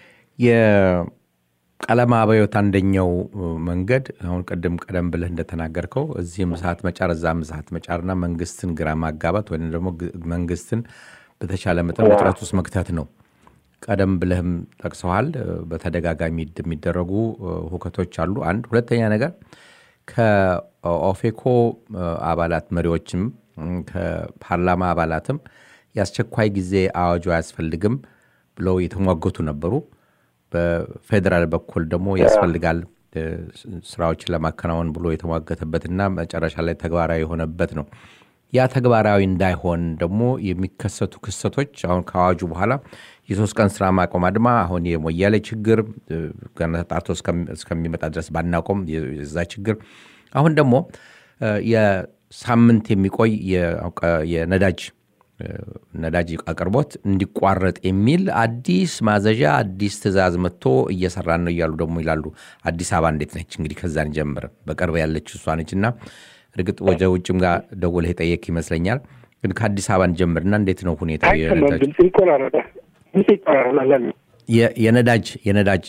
የቀለማ አብዮት አንደኛው መንገድ አሁን ቅድም ቀደም ብለህ እንደተናገርከው እዚህም ሰዓት መጫር እዛም ሰዓት መጫርና መንግስትን ግራ ማጋባት ወይም ደግሞ መንግስትን በተቻለ መጠን ውጥረት ውስጥ መክተት ነው። ቀደም ብለህም ጠቅሰዋል። በተደጋጋሚ የሚደረጉ ሁከቶች አሉ። አንድ ሁለተኛ ነገር ከኦፌኮ አባላት መሪዎችም ከፓርላማ አባላትም የአስቸኳይ ጊዜ አዋጁ አያስፈልግም ብለው የተሟገቱ ነበሩ። በፌዴራል በኩል ደግሞ ያስፈልጋል ስራዎችን ለማከናወን ብሎ የተሟገተበትና መጨረሻ ላይ ተግባራዊ የሆነበት ነው። ያ ተግባራዊ እንዳይሆን ደግሞ የሚከሰቱ ክስተቶች አሁን ከአዋጁ በኋላ የሶስት ቀን ስራ ማቆም አድማ፣ አሁን የሞያሌ ችግር ገና ተጣርቶ እስከሚመጣ ድረስ ባናቆም የዛ ችግር፣ አሁን ደግሞ የሳምንት የሚቆይ የነዳጅ ነዳጅ አቅርቦት እንዲቋረጥ የሚል አዲስ ማዘዣ አዲስ ትዕዛዝ መጥቶ እየሰራን ነው እያሉ ደግሞ ይላሉ። አዲስ አበባ እንዴት ነች? እንግዲህ ከዛን ጀምር በቅርብ ያለች እሷ ነች እና እርግጥ ወደ ውጭም ጋር ደውለህ የጠየቅ ይመስለኛል። ግን ከአዲስ አበባ እንጀምርና እንዴት ነው ሁኔታ የነዳጅ የነዳጅ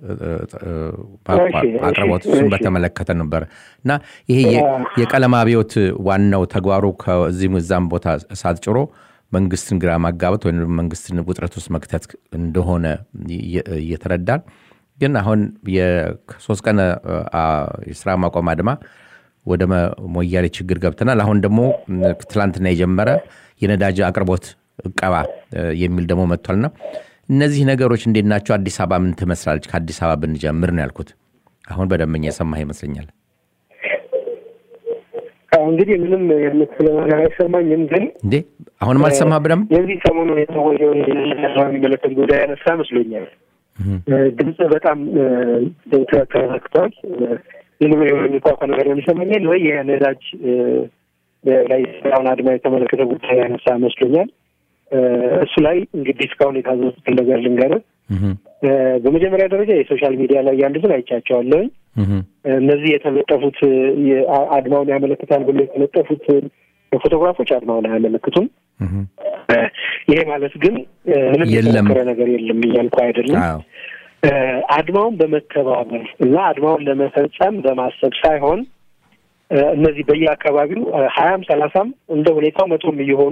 አቅርቦት እሱን በተመለከተ ነበር እና ይሄ የቀለም አብዮት ዋናው ተግባሩ ከዚህም እዛም ቦታ እሳት ጭሮ መንግስትን ግራ ማጋባት ወይም መንግስትን ውጥረት ውስጥ መክተት እንደሆነ እየተረዳን ግን አሁን የሶስት ቀን የስራ ማቆም አድማ ወደ ሞያሌ ችግር ገብተናል። አሁን ደግሞ ትላንትና የጀመረ የነዳጅ አቅርቦት እቀባ የሚል ደግሞ መጥቷልና እነዚህ ነገሮች እንዴት ናቸው? አዲስ አበባ ምን ትመስላለች? ከአዲስ አበባ ብንጀምር ነው ያልኩት። አሁን በደንበኛ የሰማህ ይመስለኛል። እንግዲህ ምንም የምትለው ነገር አይሰማኝም። ግን እንዴ አሁንም አልሰማህ በደንብ የዚህ ሰሞኑ የተወየውን የሚመለከት ጉዳይ ያነሳ መስሎኛል። ድምፅ በጣም ተዘግቷል። ምንም የሚቋቋ ነገር የሚሰማኛል ወይ የነዳጅ ላይ ስራውን አድማ የተመለከተ ጉዳይ ያነሳ መስሎኛል። እሱ ላይ እንግዲህ እስካሁን የታዘዙትን ነገር ልንገርህ። በመጀመሪያ ደረጃ የሶሻል ሚዲያ ላይ ያሉትን አይቻቸዋለሁኝ። እነዚህ የተለጠፉት አድማውን ያመለክታል ብሎ የተለጠፉት ፎቶግራፎች አድማውን አያመለክቱም። ይሄ ማለት ግን ምንም የተሞከረ ነገር የለም እያልኩ አይደለም። አድማውን በመተባበር እና አድማውን ለመፈጸም በማሰብ ሳይሆን እነዚህ በየአካባቢው ሀያም ሰላሳም እንደ ሁኔታው መቶም እየሆኑ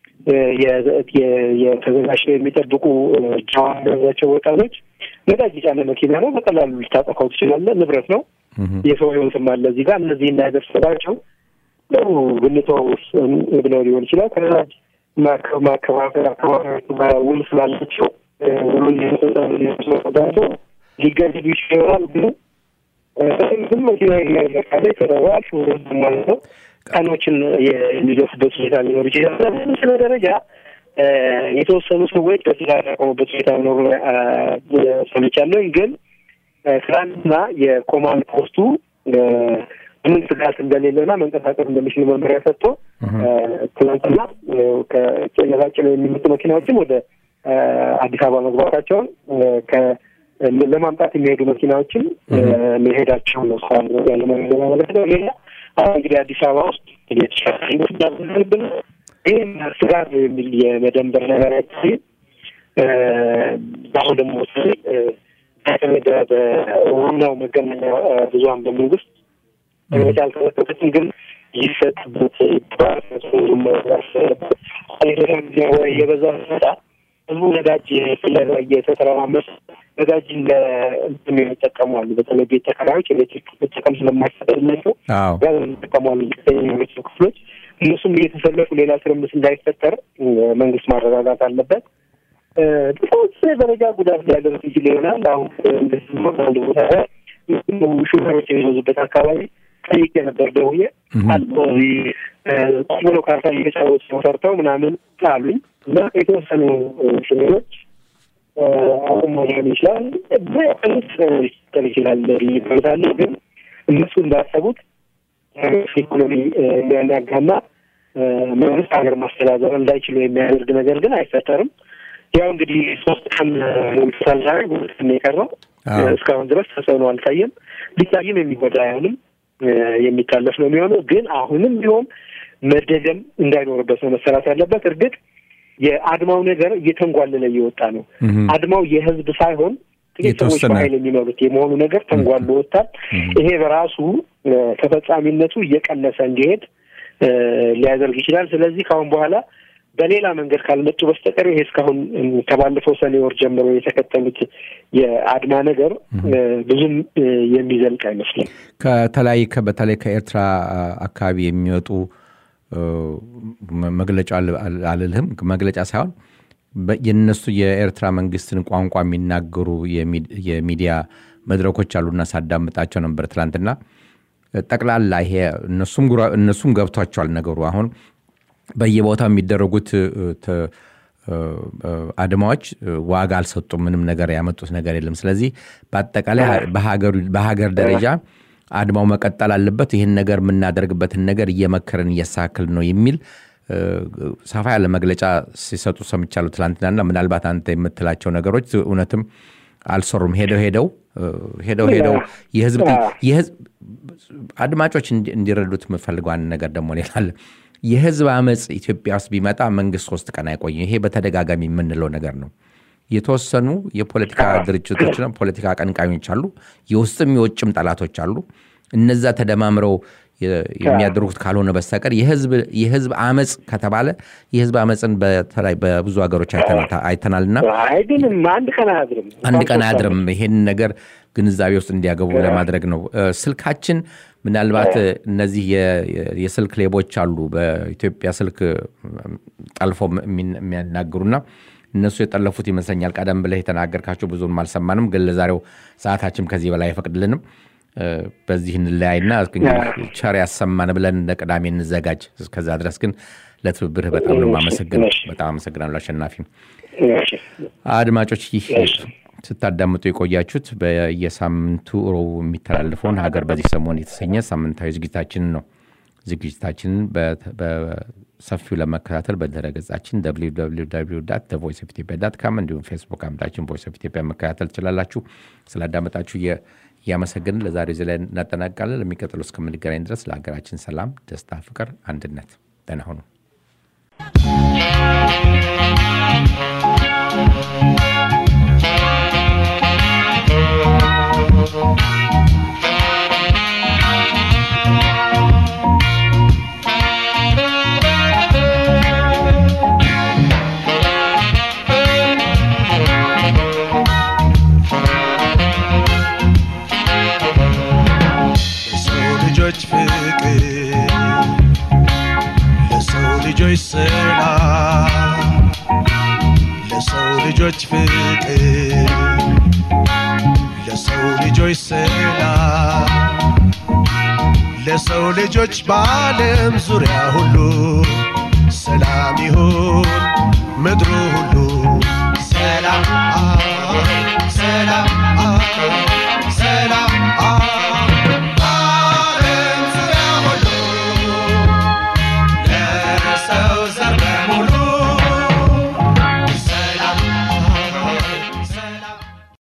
የተዘጋጅተው የሚጠብቁ ጃዋቸው ወጣቶች ነዳጅ የጫነ መኪና ነው፣ በቀላሉ ልታጠፋው ትችላለህ። ንብረት ነው፣ የሰው ሕይወትም አለ እዚህ ጋር እነዚህ እንዳይደርስባቸው ግንተው ብለው ሊሆን ይችላል። ከነዳጅ ማከፋፈል አካባቢዎቹ ውል ስላላቸው ውሉ ሊመጣቸው ሊገደዱ ይችላል። ግን ግን መኪና ያለቃለ ይሰራዋል ማለት ነው ቀኖችን የሚገፉበት ሁኔታ ሊኖር ይችላል። በምስለ ደረጃ የተወሰኑ ሰዎች በትዳር ያቆሙበት ሁኔታ ኖሩ ሰምቻለሁ። ግን ትናንትና የኮማንድ ፖስቱ ምንም ስጋት እንደሌለና መንቀሳቀስ እንደሚችል መመሪያ ሰጥቶ ትናንትና ከጭነታጭነው የሚመጡ መኪናዎችም ወደ አዲስ አበባ መግባታቸውን ለማምጣት የሚሄዱ መኪናዎችም መሄዳቸው ነው ያለ ማለት ነው። ሌላ አሁን እንግዲህ አዲስ አበባ ውስጥ የተሻለብን ይህም ስጋት የሚል የመደንበር ነገር አይታይም። አሁን ደግሞ ተመደ በዋናው መገናኛ ብዙኃን በመንግስት መግለጫ አልተሰጠበትም፣ ግን ይሰጥበት ወይ የበዛ ሲመጣ ህዝቡ ነዳጅ ፍለጋ እየተተረማመሰ ነዳጅን ለእንትን የሚጠቀሙ አሉ። በተለይ ቤት ተከራዮች ኤሌክትሪክ መጠቀም ስለማይፈቀድላቸው ጋዝ የሚጠቀሙ አሉ። የቤተሰብ ክፍሎች እነሱም እየተሰለፉ ሌላ ትርምስ እንዳይፈጠር መንግስት ማረጋጋት አለበት። በተወሰነ ደረጃ ጉዳት ሊያደርስ ይችል ይሆናል። አሁን አንድ ቦታ ሹፌሮች የሚበዙበት አካባቢ ጠይቄ ነበር ደውዬ እዚህ ቁጭ ብለው ካርታ እየተጫወቱ ነው ሰርተው ምናምን አሉኝ እና የተወሰኑ ክልሎች አቁሞ ሊሆን ይችላል በቀንስ ሊቀጥል ይችላል ይገምታለ። ግን እነሱ እንዳሰቡት ኢኮኖሚ የሚያናጋና መንግስት ሀገር ማስተዳደር እንዳይችሉ የሚያደርግ ነገር ግን አይፈጠርም። ያው እንግዲህ ሶስት ቀን ሞልቶታል ዛሬ ሁለት ቀን የቀረው እስካሁን ድረስ ተጽዕኖ አልታየም። ቢታይም የሚጎዳ አይሆንም፣ የሚታለፍ ነው የሚሆነው። ግን አሁንም ቢሆን መደገም እንዳይኖርበት ነው መሰራት ያለበት። እርግጥ የአድማው ነገር እየተንጓለለ እየወጣ ነው። አድማው የህዝብ ሳይሆን ጥቂት ሰዎች በኃይል የሚመሩት የመሆኑ ነገር ተንጓሎ ወጥታል። ይሄ በራሱ ተፈጻሚነቱ እየቀነሰ እንዲሄድ ሊያደርግ ይችላል። ስለዚህ ከአሁን በኋላ በሌላ መንገድ ካልመጡ በስተቀር ይሄ እስካሁን ከባለፈው ሰኔ ወር ጀምሮ የተከተሉት የአድማ ነገር ብዙም የሚዘልቅ አይመስልም። ከተለያይ በተለይ ከኤርትራ አካባቢ የሚወጡ መግለጫ አልልህም መግለጫ ሳይሆን የነሱ የኤርትራ መንግስትን ቋንቋ የሚናገሩ የሚዲያ መድረኮች አሉና ሳዳምጣቸው ነበር ትላንትና። ጠቅላላ ይሄ እነሱም ገብቷቸዋል ነገሩ አሁን በየቦታው የሚደረጉት አድማዎች ዋጋ አልሰጡም። ምንም ነገር ያመጡት ነገር የለም። ስለዚህ በአጠቃላይ በሀገር ደረጃ አድማው መቀጠል አለበት። ይህን ነገር የምናደርግበትን ነገር እየመከርን እያስተካከልን ነው የሚል ሰፋ ያለ መግለጫ ሲሰጡ ሰምቻለሁ ትላንትናና ምናልባት አንተ የምትላቸው ነገሮች እውነትም አልሰሩም። ሄደው ሄደው ሄደው ሄደው የህዝብ አድማጮች እንዲረዱት የምፈልገው አንድ ነገር ደግሞ ሌላለ የህዝብ አመፅ ኢትዮጵያ ውስጥ ቢመጣ መንግስት ሶስት ቀን አይቆይም። ይሄ በተደጋጋሚ የምንለው ነገር ነው። የተወሰኑ የፖለቲካ ድርጅቶችና ፖለቲካ አቀንቃኞች አሉ፣ የውስጥም የውጭም ጠላቶች አሉ። እነዛ ተደማምረው የሚያደርጉት ካልሆነ በስተቀር የህዝብ አመፅ ከተባለ የህዝብ አመፅን በተለይ በብዙ ሀገሮች አይተናልና አይድንም አንድ ቀን አያድርም አንድ ቀን አያድርም። ይሄን ነገር ግንዛቤ ውስጥ እንዲያገቡ ለማድረግ ነው። ስልካችን ምናልባት እነዚህ የስልክ ሌቦች አሉ በኢትዮጵያ ስልክ ጠልፎ የሚያናግሩና እነሱ የጠለፉት ይመስለኛል። ቀደም ብለህ የተናገርካቸው ብዙም አልሰማንም፣ ግን ለዛሬው ሰዓታችን ከዚህ በላይ አይፈቅድልንም። በዚህ እንለያይና ቸር ያሰማን ብለን እንደ ቅዳሜ እንዘጋጅ። እስከዛ ድረስ ግን ለትብብርህ በጣም ነው የማመሰግነው። በጣም አመሰግናለሁ አሸናፊ። አድማጮች ይህ ስታዳምጡ የቆያችሁት በየሳምንቱ ሮቡ የሚተላለፈውን ሀገር በዚህ ሰሞን የተሰኘ ሳምንታዊ ዝግጅታችንን ነው። ዝግጅታችንን በሰፊው ለመከታተል በድረ ገጻችን ቮይስ ኦፍ ኢትዮጵያ ዳት ካም እንዲሁም ፌስቡክ አምዳችን ቮይስ ኦፍ ኢትዮጵያ መከታተል ትችላላችሁ። ስላዳመጣችሁ እያመሰገንን ለዛሬ እዚህ ላይ እናጠናቅቃለን። ለሚቀጥለው እስከምንገናኝ ድረስ ለሀገራችን ሰላም፣ ደስታ፣ ፍቅር፣ አንድነት ደህና ሁኑ። ልጆች ፍቅር ለሰው ልጆች ሰላም ለሰው ልጆች ፍቅር ለሰው ልጆች ሰላም ለሰው ልጆች በዓለም ዙሪያ ሁሉ ሰላም ይሁን ምድሩ ሁሉ ሰላም ሰላም